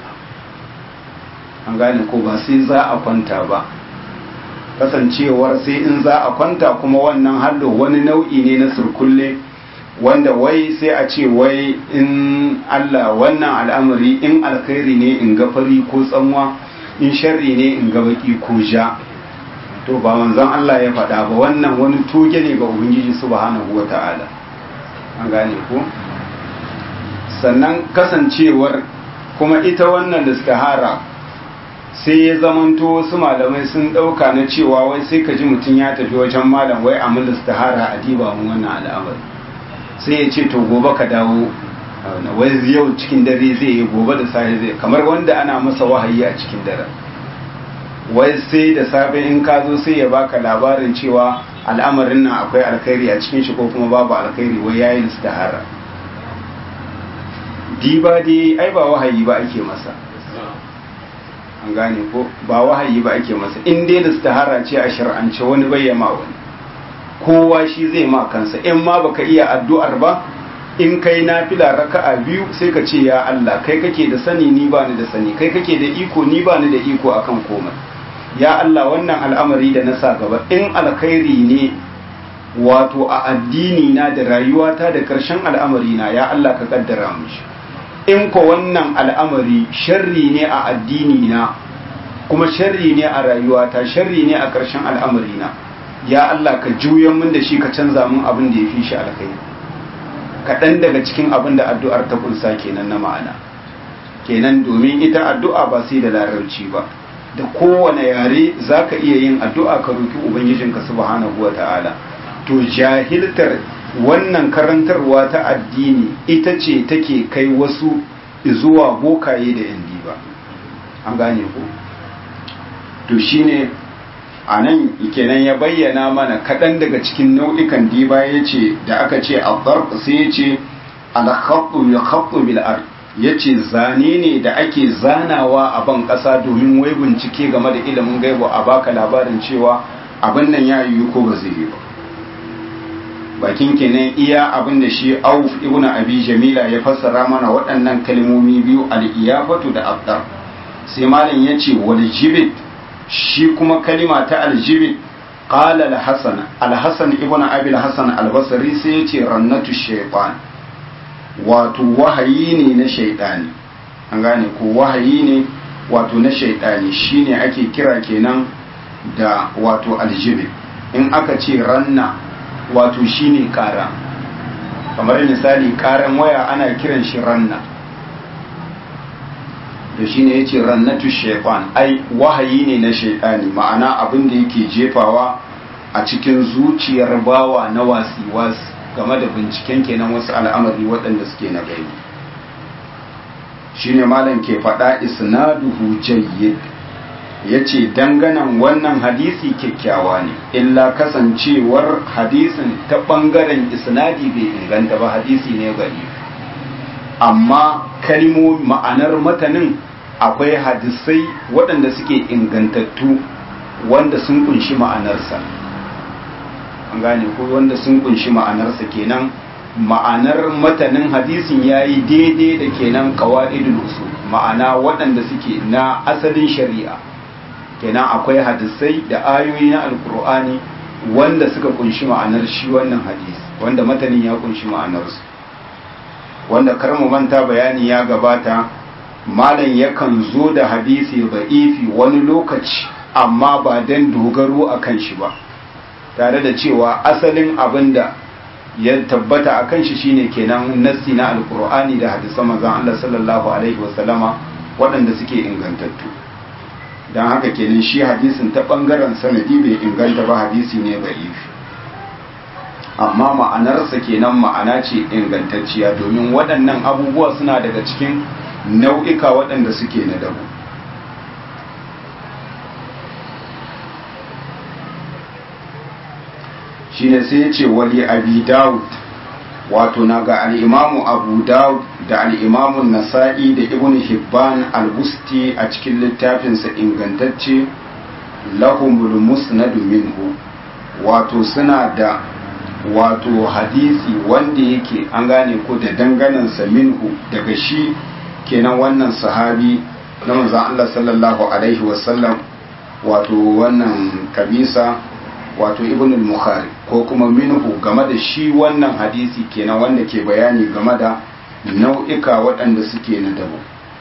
an gane ko ba sai za a kwanta ba kasancewar sai in za a kwanta kuma wannan hallo wani nau'i ne na surkulle wanda wai sai a ce wai in Allah wannan al'amari in alkhairi ne in ga fari ko tsanwa in sharri ne in ga baki ko ja to ba manzon Allah ya faɗa ba wannan wani toge ne ga ubangiji subhanahu wata'ala an gane ko sannan kasancewar kuma ita wannan istihara sai ya zamanto wasu malamai sun ɗauka na cewa wai sai ka ji mutum ya tafi wajen malam wai a mun istihara a diba mun wannan al'amari sai ya ce to gobe ka dawo wai yau cikin dare zai yi gobe da safe zai kamar wanda ana masa wahayi a cikin dare wai sai da safe in ka zo sai ya baka labarin cewa al'amarin nan akwai alkhairi a cikin shi ko kuma babu alkhairi wai yayin istihara diba dai ai ba wahayi ba ake masa an gane ko ba wahayi ba ake masa in dai istihara ce a shar'ance wani bayyama wani kowa shi zai ma kansa in ma baka iya addu'ar ba in kai nafila raka'a biyu sai ka ce ya Allah kai kake da sani ni ba ni da sani kai kake da iko ni ba ni da iko akan komai ya Allah wannan al'amari da na sa gaba in alkhairi ne wato a addini na da rayuwata da karshen al'amari na ya Allah ka kaddara mishi in ko wannan al'amari sharri ne a addini na kuma sharri ne a rayuwata sharri ne a karshen al'amari na ya Allah ka juyan min da shi ka canza min abin da ya fi shi alkhairi kaɗan daga cikin abin da addu'ar ta kunsa kenan na ma'ana kenan domin ita addu'a ba sai da larabci ba da kowane yare za ka iya yin addu'a ka roki ubangijinka subhanahu wa ta'ala to jahiltar wannan karantarwa ta addini ita ce take kai wasu zuwa bokaye da yan diba an gane ko to shine a nan kenan ya bayyana mana kaɗan daga cikin nau'ikan diba ya ce da aka ce a sai ya ce alhaɓu ya haɓu bil'ar ya ce zane ne da ake zanawa a ban ƙasa domin wai bincike game da ilimin gaibu a baka labarin cewa abin nan ya yiwu ko ba zai yi ba bakin kenan iya abin da shi auf ibn abi jamila ya fassara mana waɗannan kalmomi biyu al-iyafatu da abdar sai malam ya ce wal jibit shi kuma kalima ta aljibit qala al-hasan al-hasan ibn abi al-hasan al-basri sai yace rannatu shaytan wato wahayi ne na shaytani an gane ko wahayi ne wato na shaytani shine ake kira kenan da wato aljibit in aka ce ranna wato shine kara kamar misali karan waya ana kiran shi ranna da shi ne ya ce rannatu shaitan ai wahayi ne na shaitani ma'ana abin da yake jefawa a cikin zuciyar bawa na wasi-wasi game da binciken kenan wasu al'amari waɗanda suke na gani shi ne malam ke faɗa isnaduhu jayyid ya ce danganan wannan hadisi kyakkyawa ne illa kasancewar hadisin ta ɓangaren isnadi bai inganta ba hadisi ne gari amma kalmomi ma'anar matanin akwai hadisai waɗanda suke ingantattu wanda sun kunshi ma'anarsa an gane ko wanda sun kunshi ma'anarsa kenan ma'anar matanin hadisin ya yi daidai da kenan kawa'idul usul ma'ana waɗanda suke na asalin shari'a kenan akwai hadisai da ayoyi na alkur'ani wanda suka kunshi ma'anar shi wannan hadisi wanda matanin ya kunshi ma'anarsu wanda kar mu manta bayani ya gabata malam yakan zo da hadisi ba'ifi wani lokaci amma ba dan dogaro a kan shi ba tare da cewa asalin abin da ya tabbata a kan shi shine kenan nassi na alkur'ani da hadisan manzon Allah sallallahu alaihi wasallama waɗanda suke ingantattu don haka kenan shi hadisin ta ɓangaren sanadi bai inganta ba hadisi ne ba'ifi amma ma'anarsa kenan ma'ana ce ingantacciya domin waɗannan abubuwa suna daga cikin nau'ika waɗanda suke na dabu shi ne sai ya ce wali abi dawud wato na ga al'imamu abu dawud da al'imamun nasa'i da ibn hibban al-busti a cikin littafinsa ingantacce lahumul musnadu minhu wato suna da wato hadisi wanda yake an gane ko da danganansa minhu daga shi kenan wannan sahabi na manzon Allah sallallahu alaihi wasallam wato wannan kabisa wato ibn al-bukhari ko kuma minhu game da shi wannan hadisi kenan wanda ke bayani game da nau'ika waɗanda suke na dabo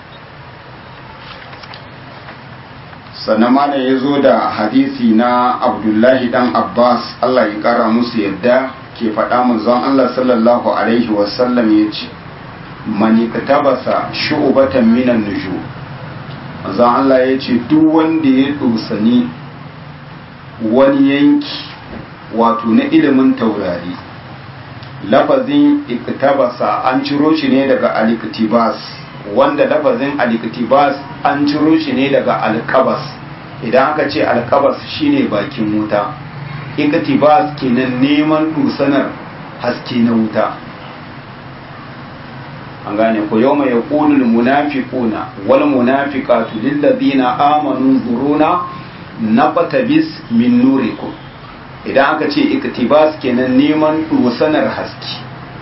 sannan mana ya zo da hadisi na abdullahi dan abbas allah ya kara musu yadda ke faɗa manzon allah sallallahu alaihi wasallam ya ce mani tabasa shu'ubatan minan nuju manzon allah ya ce duk wanda ya dosani wani yanki wato na ilimin taurari lafazin iktabasa an ciro shi ne daga aliktibas wanda lafazin aliktibas an ciro shi ne daga alkabas idan aka ce alkabas shine bakin wuta iktibas kenan neman dusanar haske na wuta an gane ko yau mai yaƙulul munafiquna wal munafiqatu lil ladina amanu zuruna naqtabis min nurikum idan aka ce iktibas kenan neman dusanar haske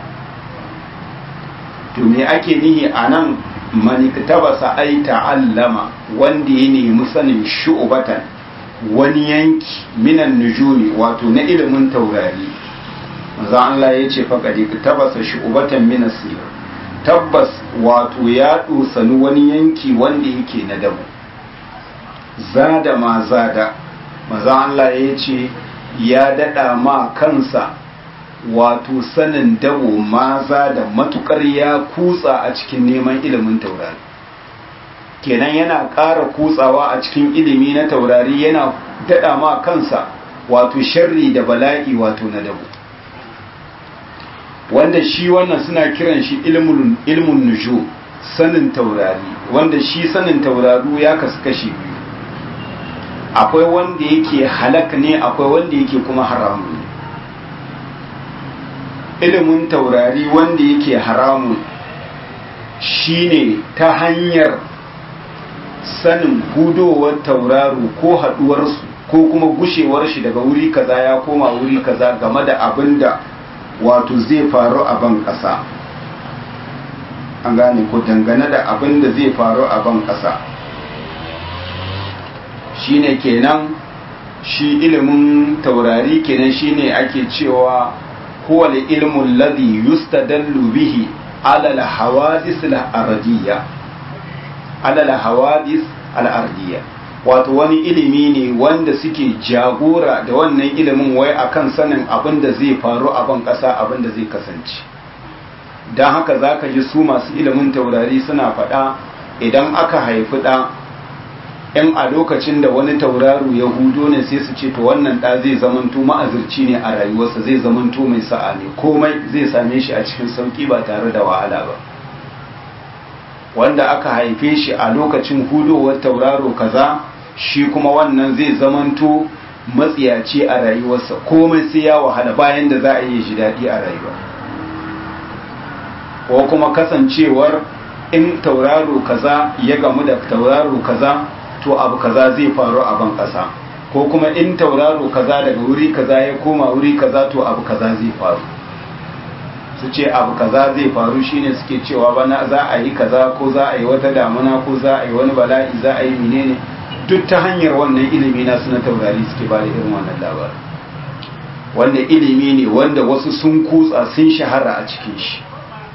to me ake nihi anan man iktabasa ay ta'allama wanda ya nemi sanin shu'batan wani yanki minan nujumi wato na ilimin taurari manzo Allah ya ce faqad iktabasa shu'batan min asir tabbas wato ya dosani wani yanki wanda yake na dabu zada ma zada manzo Allah ya ce ya dada ma kansa wato sanin dabo maza da matukar ya kutsa a cikin neman ilimin taurari kenan yana ƙara kutsawa a cikin ilimi na taurari yana daɗa ma kansa wato sharri da bala'i wato na dabo wanda shi wannan suna kiran shi ilmun nuju sanin taurari wanda shi sanin tauraru ya kasu kashi biyu akwai wanda yake halak ne akwai wanda yake kuma haramun ilimin taurari wanda yake haramun shine ta hanyar sanin gudowar tauraro ko haduwarsu ko kuma gushewar shi daga wuri kaza ya koma wuri kaza game da abin da wato zai faru a ban ƙasa an gane ko dangane da abin da zai faru a ban ƙasa shine kenan shi ilimin taurari kenan shine ake cewa huwa al-ilmu alladhi yustadallu bihi ala al-hawadith al-ardiyya ala al-hawadith al-ardiyya wato wani ilimi ne wanda suke jagora da wannan ilimin wai akan sanin abin da zai faru a ban ƙasa abin da zai kasance don haka za ka ji su masu ilimin taurari suna faɗa idan aka haifi ɗa in a lokacin da wani tauraro ya hudo ne sai su ce to wannan ɗa zai zamanto ma'azirci ne a rayuwarsa zai zamanto mai sa'a ne komai zai same shi a cikin sauƙi ba tare da wahala ba wanda aka haife shi a lokacin hudowar tauraro kaza shi kuma wannan zai zamanto matsiyaci a rayuwarsa komai sai ya wahala bayan da za a yi shi daɗi a rayuwa ko kuma kasancewar in tauraro kaza ya gamu da tauraro kaza to abu kaza zai faru a ban ƙasa ko kuma in tauraro kaza daga wuri kaza ya koma wuri kaza to abu kaza zai faru su ce abu kaza zai faru shine suke cewa bana za a yi kaza ko za a yi wata damuna ko za a yi wani bala'i za a yi menene duk ta hanyar wannan ilimi na suna taurari suke ba da irin wannan labarin wannan ilimi ne wanda wasu sun kutsa sun shahara a cikin shi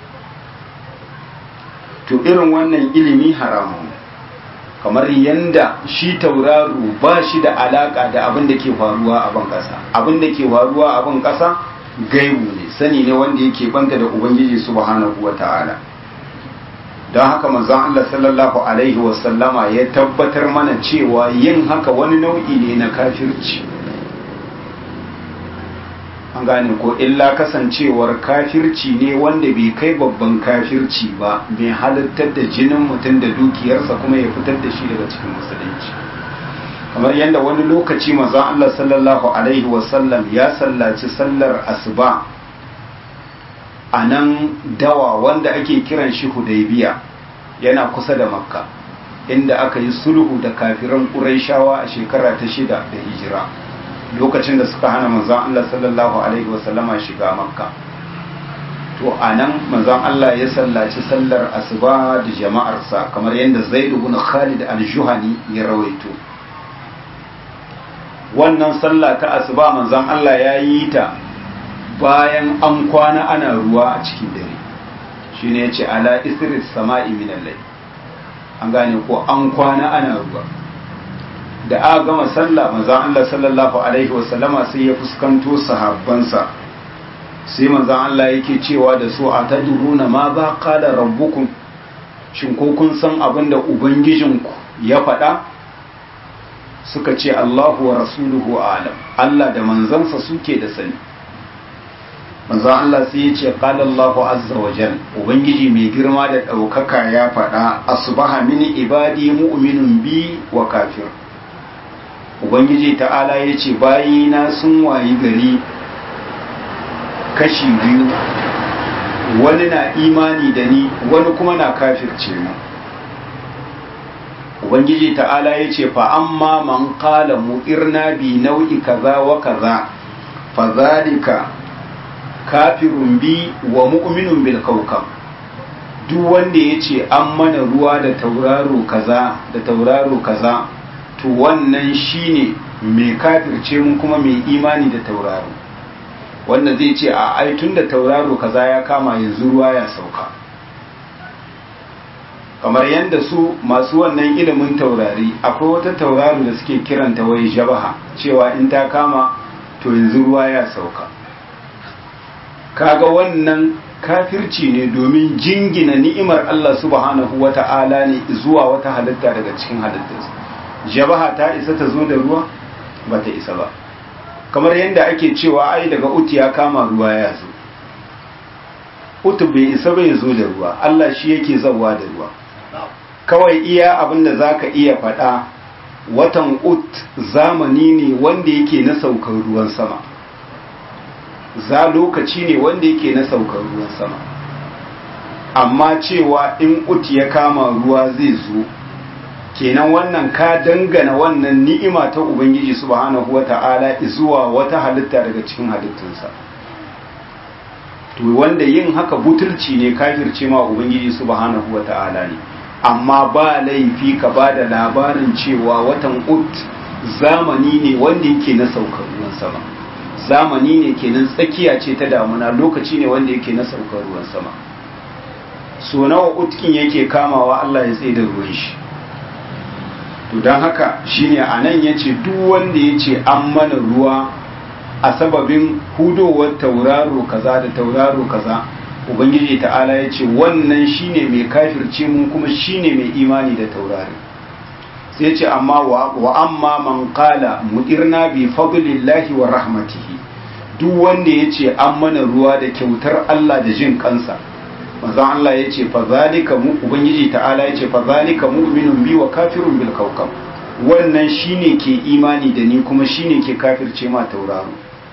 to irin wannan ilimi haramun kamar yanda shi tauraro ba shi da alaka da abin da ke faruwa a ban ƙasa abin da ke faruwa a ban ƙasa gaibu ne sani ne wanda yake banta da ubangiji subhanahu wa ta'ala don haka manzon Allah sallallahu alaihi wasallama ya tabbatar mana cewa yin haka wani nau'i ne na kafirci an gane ko illa kasancewar kafirci ne wanda bai kai babban kafirci ba mai halittar da jinin mutum da dukiyarsa kuma ya fitar da shi daga cikin musulunci kamar yadda wani lokaci manzon Allah sallallahu alaihi wasallam ya sallaci sallar asuba a nan dawa wanda ake kiran shi hudaybiya yana kusa da makka inda aka yi sulhu da kafiran ƙuraishawa a shekara ta shida da hijira lokacin da suka hana manzon Allah sallallahu alaihi wasallama shiga makka to a nan manzon Allah ya sallaci sallar asuba da jama'arsa kamar yadda zaid ibn khalid al-juhani ya rawaito wannan sallah ta asuba manzon Allah ya yi ta bayan an kwana ana ruwa a cikin dare shine yace ala isris sama'i min al-layl an gane ko an kwana ana ruwa da aka gama sallah manzon Allah sallallahu alaihi wasallama sai ya fuskanto sahabbansa sai manzon Allah yake cewa da su a tadruna ma za qala rabbukum shin ko kun san abin da ubangijinku ya faɗa suka ce Allahu wa rasuluhu alam Allah da manzansa suke da sani manzon Allah sai ya ce qala Allahu azza wa jal ubangiji mai girma da ɗaukaka ya faɗa asbaha min ibadi mu'minun bi wa kafir ubangiji ta'ala ya ce bayina sun wayi gari kashi biyu wani na imani da ni wani kuma na kafirce mu ubangiji ta'ala ya ce fa amma man qala mu'irna bi nau'i kaza wa kaza fa zalika kafirun bi wa mu'minun bil kawkab duk wanda ya ce an mana ruwa da tauraro kaza da tauraro kaza to wannan shine mai kafirce mun kuma mai imani da tauraro wanda zai ce a ai tun da tauraro kaza ya kama yanzu ruwa ya sauka kamar yadda su masu wannan ilimin taurari akwai wata tauraro da suke kiranta wai jabaha cewa in ta kama to yanzu ruwa ya sauka kaga wannan kafirci ne domin jingina ni'imar Allah subhanahu wata'ala ne zuwa wata halitta daga cikin halittarsa jabaha ta isa ta zo da ruwa ba ta isa ba kamar yadda ake cewa ai daga uti ya kama ruwa ya zo utu bai isa bai zo da ruwa Allah shi yake zawa da ruwa kawai iya abin da za ka iya faɗa watan ut zamani ne wanda yake na saukar ruwan sama za lokaci ne wanda yake na saukar ruwan sama amma cewa in ut ya kama ruwa zai zo kenan wannan ka dangana wannan ni'ima ta ubangiji subhanahu wata'ala zuwa wata halitta daga cikin halittunsa to wanda yin haka butulci ne kafirce ma ubangiji subhanahu wata'ala ne amma ba laifi ka ba da labarin cewa watan ut zamani ne wanda yake na saukar ruwan sama zamani ne kenan tsakiya ce ta damuna lokaci ne wanda yake na saukar ruwan sama so nawa utkin yake kamawa Allah ya tsaye da ruwan shi to don haka shine a nan ya ce duk wanda ya ce an mana ruwa a sababin hudowar tauraro kaza da tauraro kaza ubangiji ta'ala ya ce wannan shine mai kafirce mun kuma shine mai imani da taurari sai ce amma wa amma man qala mudirna bi fadlillahi wa rahmatihi duk wanda ya ce an mana ruwa da kyautar Allah da jin kansa manzon Allah ya ce fa zalika mu ubangiji ta'ala ya ce fa zalika mu'minun bi wa kafirun bil kawkab wannan shine ke imani da ni kuma shine ke kafirce ma tauraro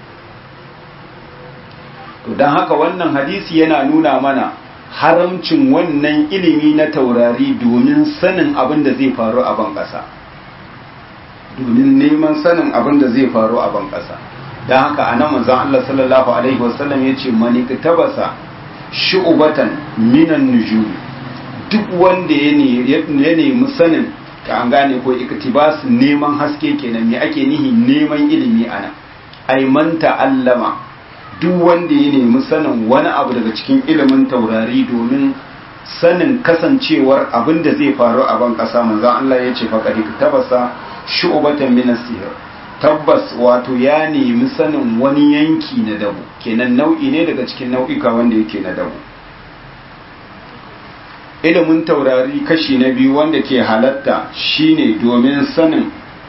to dan haka wannan hadisi yana nuna mana haramcin wannan ilimi na taurari domin sanin abin da zai faru a ban ƙasa domin neman sanin abin da zai faru a ban ƙasa don haka a nan manzan Allah sallallahu Alaihi wasallam ya ce maniktabasa shu'ubatan minan nujumi duk wanda ya nemi sanin ka an gane ko iktibas neman haske kenan me ake nihi neman ilimi ana ai man ta'allama duk wanda ya nemi sanin wani abu daga cikin ilimin taurari domin sanin kasancewar abin da zai faru a ban kasa manzon Allah ya ce faqad tabasa shu'batan min as-sihr tabbas wato ya nemi sanin wani yanki na dabu kenan nau'i ne daga cikin nau'ika wanda yake na dabu ilimin taurari kashi na biyu wanda ke halatta shine domin sanin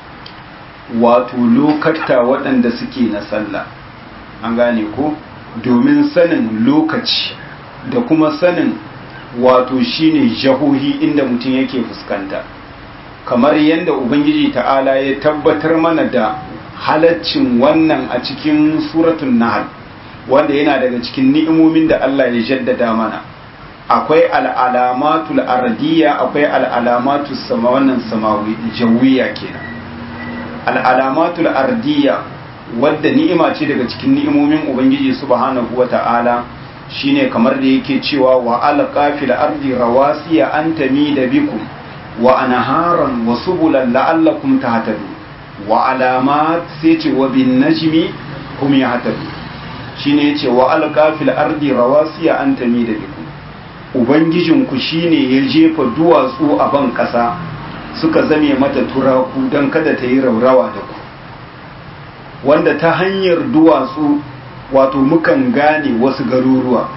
wato lokata waɗanda suke na sallah an gane ko domin sanin lokaci da kuma sanin wato shine jahohi inda mutum yake fuskanta kamar yadda ubangiji ta'ala ya tabbatar mana da halaccin wannan a cikin suratun nahl wanda yana daga cikin ni'imomin da Allah ya jaddada mana akwai al'alamatul ardiyya akwai al'alamatul sama wannan samawi jawiya kenan al'alamatul ardiyya wadda ni'ima ce daga cikin ni'imomin ubangiji subhanahu wata'ala shine kamar da yake cewa wa alqa fil ardi rawasiya an tamida bikum wa anharan wa subulan la'allakum tahtadun wa alamat sai ce wa bin najmi hum yahtadun shine yace wa alqa fil ardi rawasiya an tamida bikum ubangijinku shine ya jefa duwatsu a ban kasa suka zame mata turaku don kada ta yi raurawa da ku wanda ta hanyar duwatsu wato mukan gane wasu garuruwa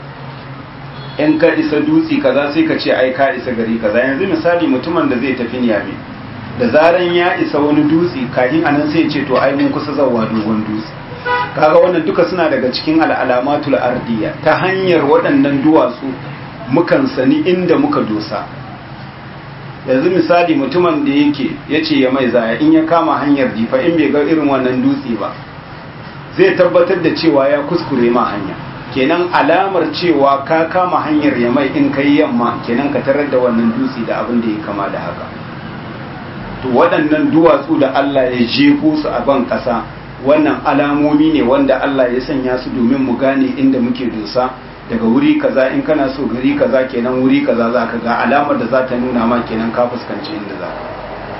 in ka isa dutse kaza sai ka ce ai ka isa gari kaza yanzu misali mutumin da zai tafi niyami da zaran ya isa wani dutse kafin anan sai ce to ai mun kusa zawa dogon dutse kaga wannan duka suna daga cikin al'alamatul ardiya ta hanyar waɗannan duwatsu mukan sani inda muka dosa yanzu misali mutumin da yake ya ce ya mai zaya in ya kama hanyar jifa in bai ga irin wannan dutse ba zai tabbatar da cewa ya kuskure ma hanya kenan alamar cewa ka kama hanyar ya mai in kai yamma kenan ka tarar da wannan dutse da abin da ya kama da haka to waɗannan duwatsu da Allah ya jefo su a ban ƙasa wannan alamomi ne wanda Allah ya sanya su domin mu gane inda muke dosa daga wuri kaza in kana so gari kaza kenan wuri kaza za ka ga alamar da za ta nuna ma kenan ka fuskanci inda za ka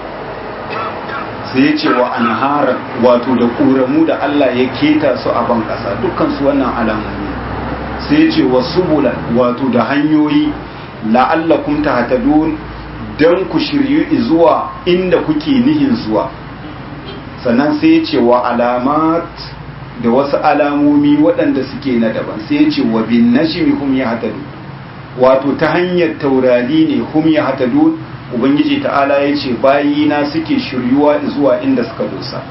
sai ya ce wa anharan wato da ƙoramu da Allah ya keta su a ban ƙasa dukkan su wannan alamomi sai ya ce wa subulan wato da hanyoyi la'allakum tahtadun dan ku shiryu zuwa inda kuke nihin zuwa sannan sai ya ce wa alamat da wasu alamomi waɗanda suke na daban sai ya ce wa bin najmi hum yahtadun wato ta hanyar taurari ne hum yahtadun ubangiji ta'ala ya ce bayina suke shiryuwa zuwa inda suka dosa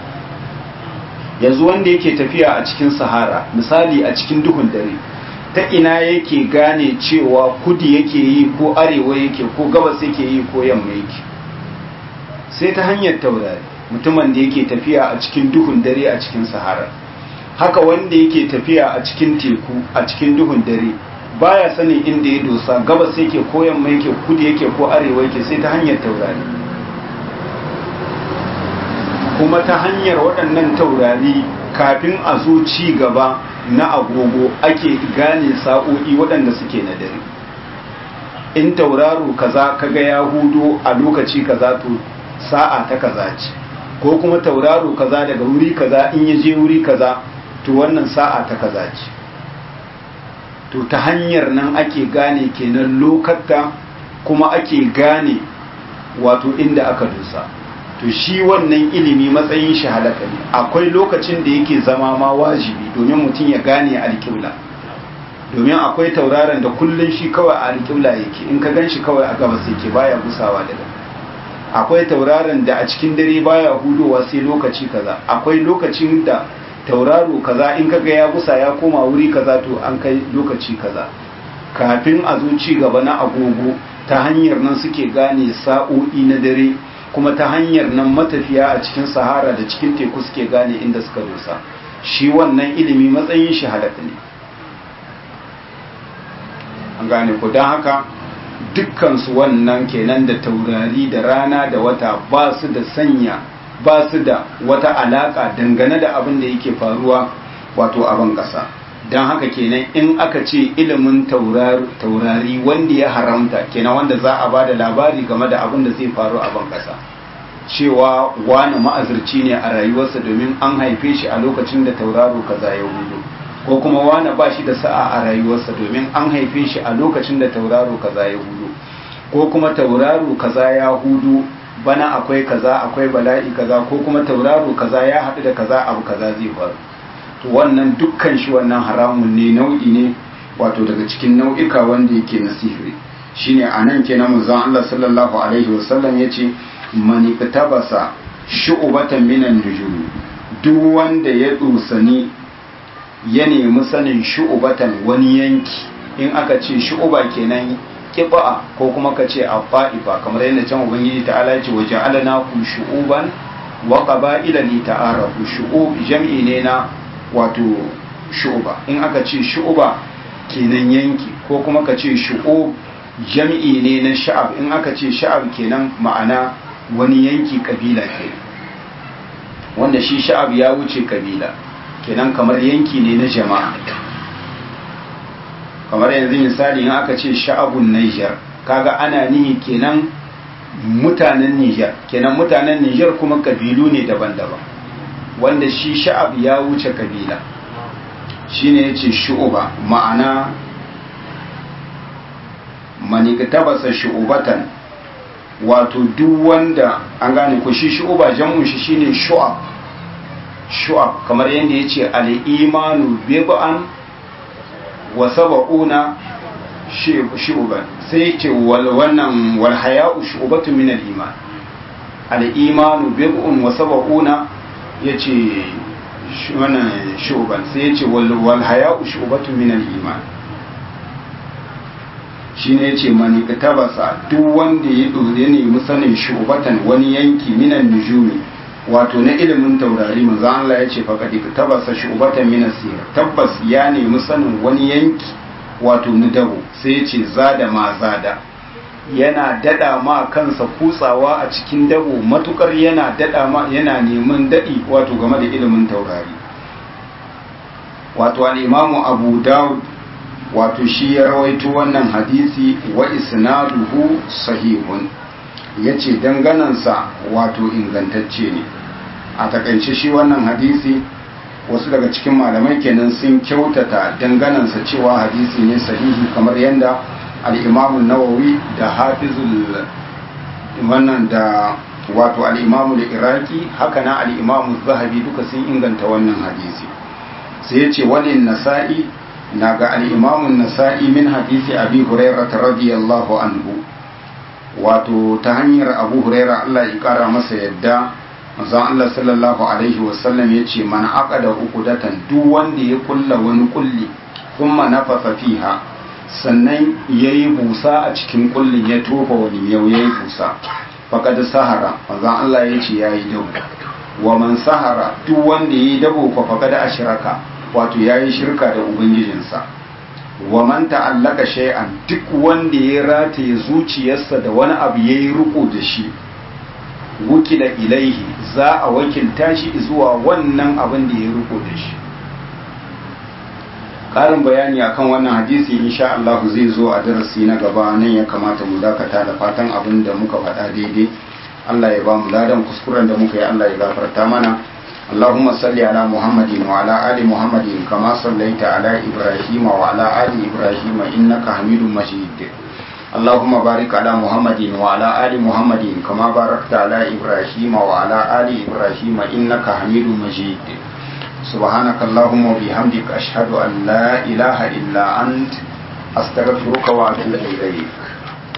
yanzu wanda yake tafiya a cikin sahara misali a cikin duhun dare ta ina yake gane cewa kudi yake yi ko arewa yake ko gabas yake yi ko yamma yake sai ta hanyar taurari mutumin da yake tafiya a cikin duhun dare a cikin sahara haka wanda yake tafiya a cikin teku a cikin duhun dare baya sanin inda ya dosa gabas yake ko yamma yake kudu yake ko arewa yake sai ta hanyar taurari kuma ta hanyar waɗannan taurari kafin a zo ci gaba na agogo ake gane sa'o'i waɗanda suke na dare in tauraro kaza kaga ya hudo a lokaci kaza to sa'a ta kaza ce ko kuma tauraro kaza daga wuri kaza in ya je wuri kaza to wannan sa'a ta kaza ce to ta hanyar nan ake gane kenan lokata kuma ake gane wato inda aka dusa to shi wannan ilimi matsayin shi halaka ne akwai lokacin da yake zama ma wajibi domin mutum ya gane alƙibla domin akwai tauraron da kullun shi kawai a alƙibla yake in ka gan shi kawai a gabas yake baya gusawa daga akwai tauraron da a cikin dare baya hudowa sai lokaci kaza akwai lokacin da tauraro kaza in kaga ya gusa ya koma wuri kaza to an kai lokaci kaza kafin a zo ci gaba na agogo ta hanyar nan suke gane sa'o'i na dare kuma ta hanyar nan matafiya a cikin sahara da cikin teku suke gane inda suka dosa shi wannan ilimi matsayin shi halaka ne an gane ku don haka dukkansu wannan kenan da taurari da rana da wata ba su da sanya ba su da wata alaka dangane da abin da yake faruwa wato abin ƙasa don haka kenan in aka ce ilimin taurari wanda ya haramta kenan wanda za a ba da labari game da abin da zai faru a ban ƙasa cewa wani ma'azirci ne a rayuwarsa domin an haife shi a lokacin da tauraro kaza ya hudu ko kuma wani ba shi da sa'a a rayuwarsa domin an haife shi a lokacin da tauraro kaza ya hudu ko kuma tauraro kaza ya hudu bana akwai kaza akwai bala'i kaza ko kuma tauraro kaza ya haɗu da kaza abu kaza zai faru to wannan dukkan shi wannan haramun ne nau'i ne wato daga cikin nau'ika wanda yake na sihiri shine anan kenan manzon Allah sallallahu alaihi wasallam yace man iktabasa shu'batan minan nujum duk wanda ya dusani ya nemi sanin shu'batan wani yanki in aka ce shu'ba kenan kiba'a ko kuma ka ce afaifa kamar yadda can ubangiji ta'ala ya ce waje alana ku shu'uban wa qaba'ila li ta'arafu shu'ub jam'i ne na wato shu'ba in aka ce shu'ba kenan yanki ko kuma ka ce shu'ub jam'i ne na sha'ab in aka ce sha'ab kenan ma'ana wani yanki kabila ke wanda shi sha'ab ya wuce kabila kenan kamar yanki ne na jama'a kamar yanzu misali in aka ce sha'abun Niger kaga ana nihi kenan mutanen Niger kenan mutanen Niger kuma kabilu ne daban-daban wanda shi sha'ab ya wuce kabila shine yace shu'uba ma'ana maniktabasa shu'ubatan wato duk wanda an gane ko shi shu'uba jam'un shi shine shu'ab shu'ab kamar yadda yace al-imanu bid'an wa saba'una shu'ban sai yace wal wannan wal haya'u shu'batun min al-iman al-imanu bid'un wa saba'una yace wannan shu'ban sai yace wal wal haya'u shu'batun min al-iman shine yace mani tabasa duk wanda ya dore ne musanin shu'batan wani yanki minan nujumi wato na ilimin taurari manzo Allah ya ce faqad tabasa shu'batan min asir tabbas ya nemi sanin wani yanki wato na dabo sai ya ce zada ma zada yana dada ma kansa kutsawa a cikin dabo matukar yana dada ma yana neman dadi wato game da ilimin taurari wato al-imamu Abu Dawud wato shi ya rawaito wannan hadisi wa isnaduhu sahihun yace danganansa wato ingantacce ne a takaice shi wannan hadisi wasu daga cikin malamai kenan sun kyautata danganansa cewa hadisi ne sahihi kamar yadda al-imamu nawawi da hafizul wannan da wato al-imamu iraki haka na al-imamu zahabi duka sun inganta wannan hadisi sai yace walin nasa'i na ga al-imamu nasa'i min hadisi abi hurairah radiyallahu anhu wato ta hanyar abu huraira Allah ya kara masa yadda manzon Allah sallallahu alaihi wasallam ya ce man aqada uqdatan duk wanda ya kulla wani kulli kuma nafasa fiha sannan yayi busa a cikin kullin ya tofa wani yau yayi busa faqad sahara manzon Allah ya ce yayi dabo wa man sahara duk wanda yayi dabo fa faqad ashraka wato yayi shirka da ubangijinsa wa man ta'allaka shay'an duk wanda ya rataye zuciyarsa da wani abu yayi riko da shi wukila ilaihi za a wakilta shi zuwa wannan abin da ya riko da shi ƙarin bayani akan wannan hadisi insha Allah zai zo a darasi na gaba nan ya kamata mu dakata da fatan abin da muka faɗa daidai Allah ya ba mu ladan kuskuren da muka yi Allah ya gafarta mana اللهم صل على محمد وعلى آل محمد كما صليت على إبراهيم وعلى آل إبراهيم إنك حميد مجيد اللهم بارك على محمد وعلى آل محمد كما باركت على إبراهيم وعلى آل إبراهيم إنك حميد مجيد سبحانك اللهم وبحمدك أشهد أن لا إله إلا أنت أستغفرك وأتوب إليك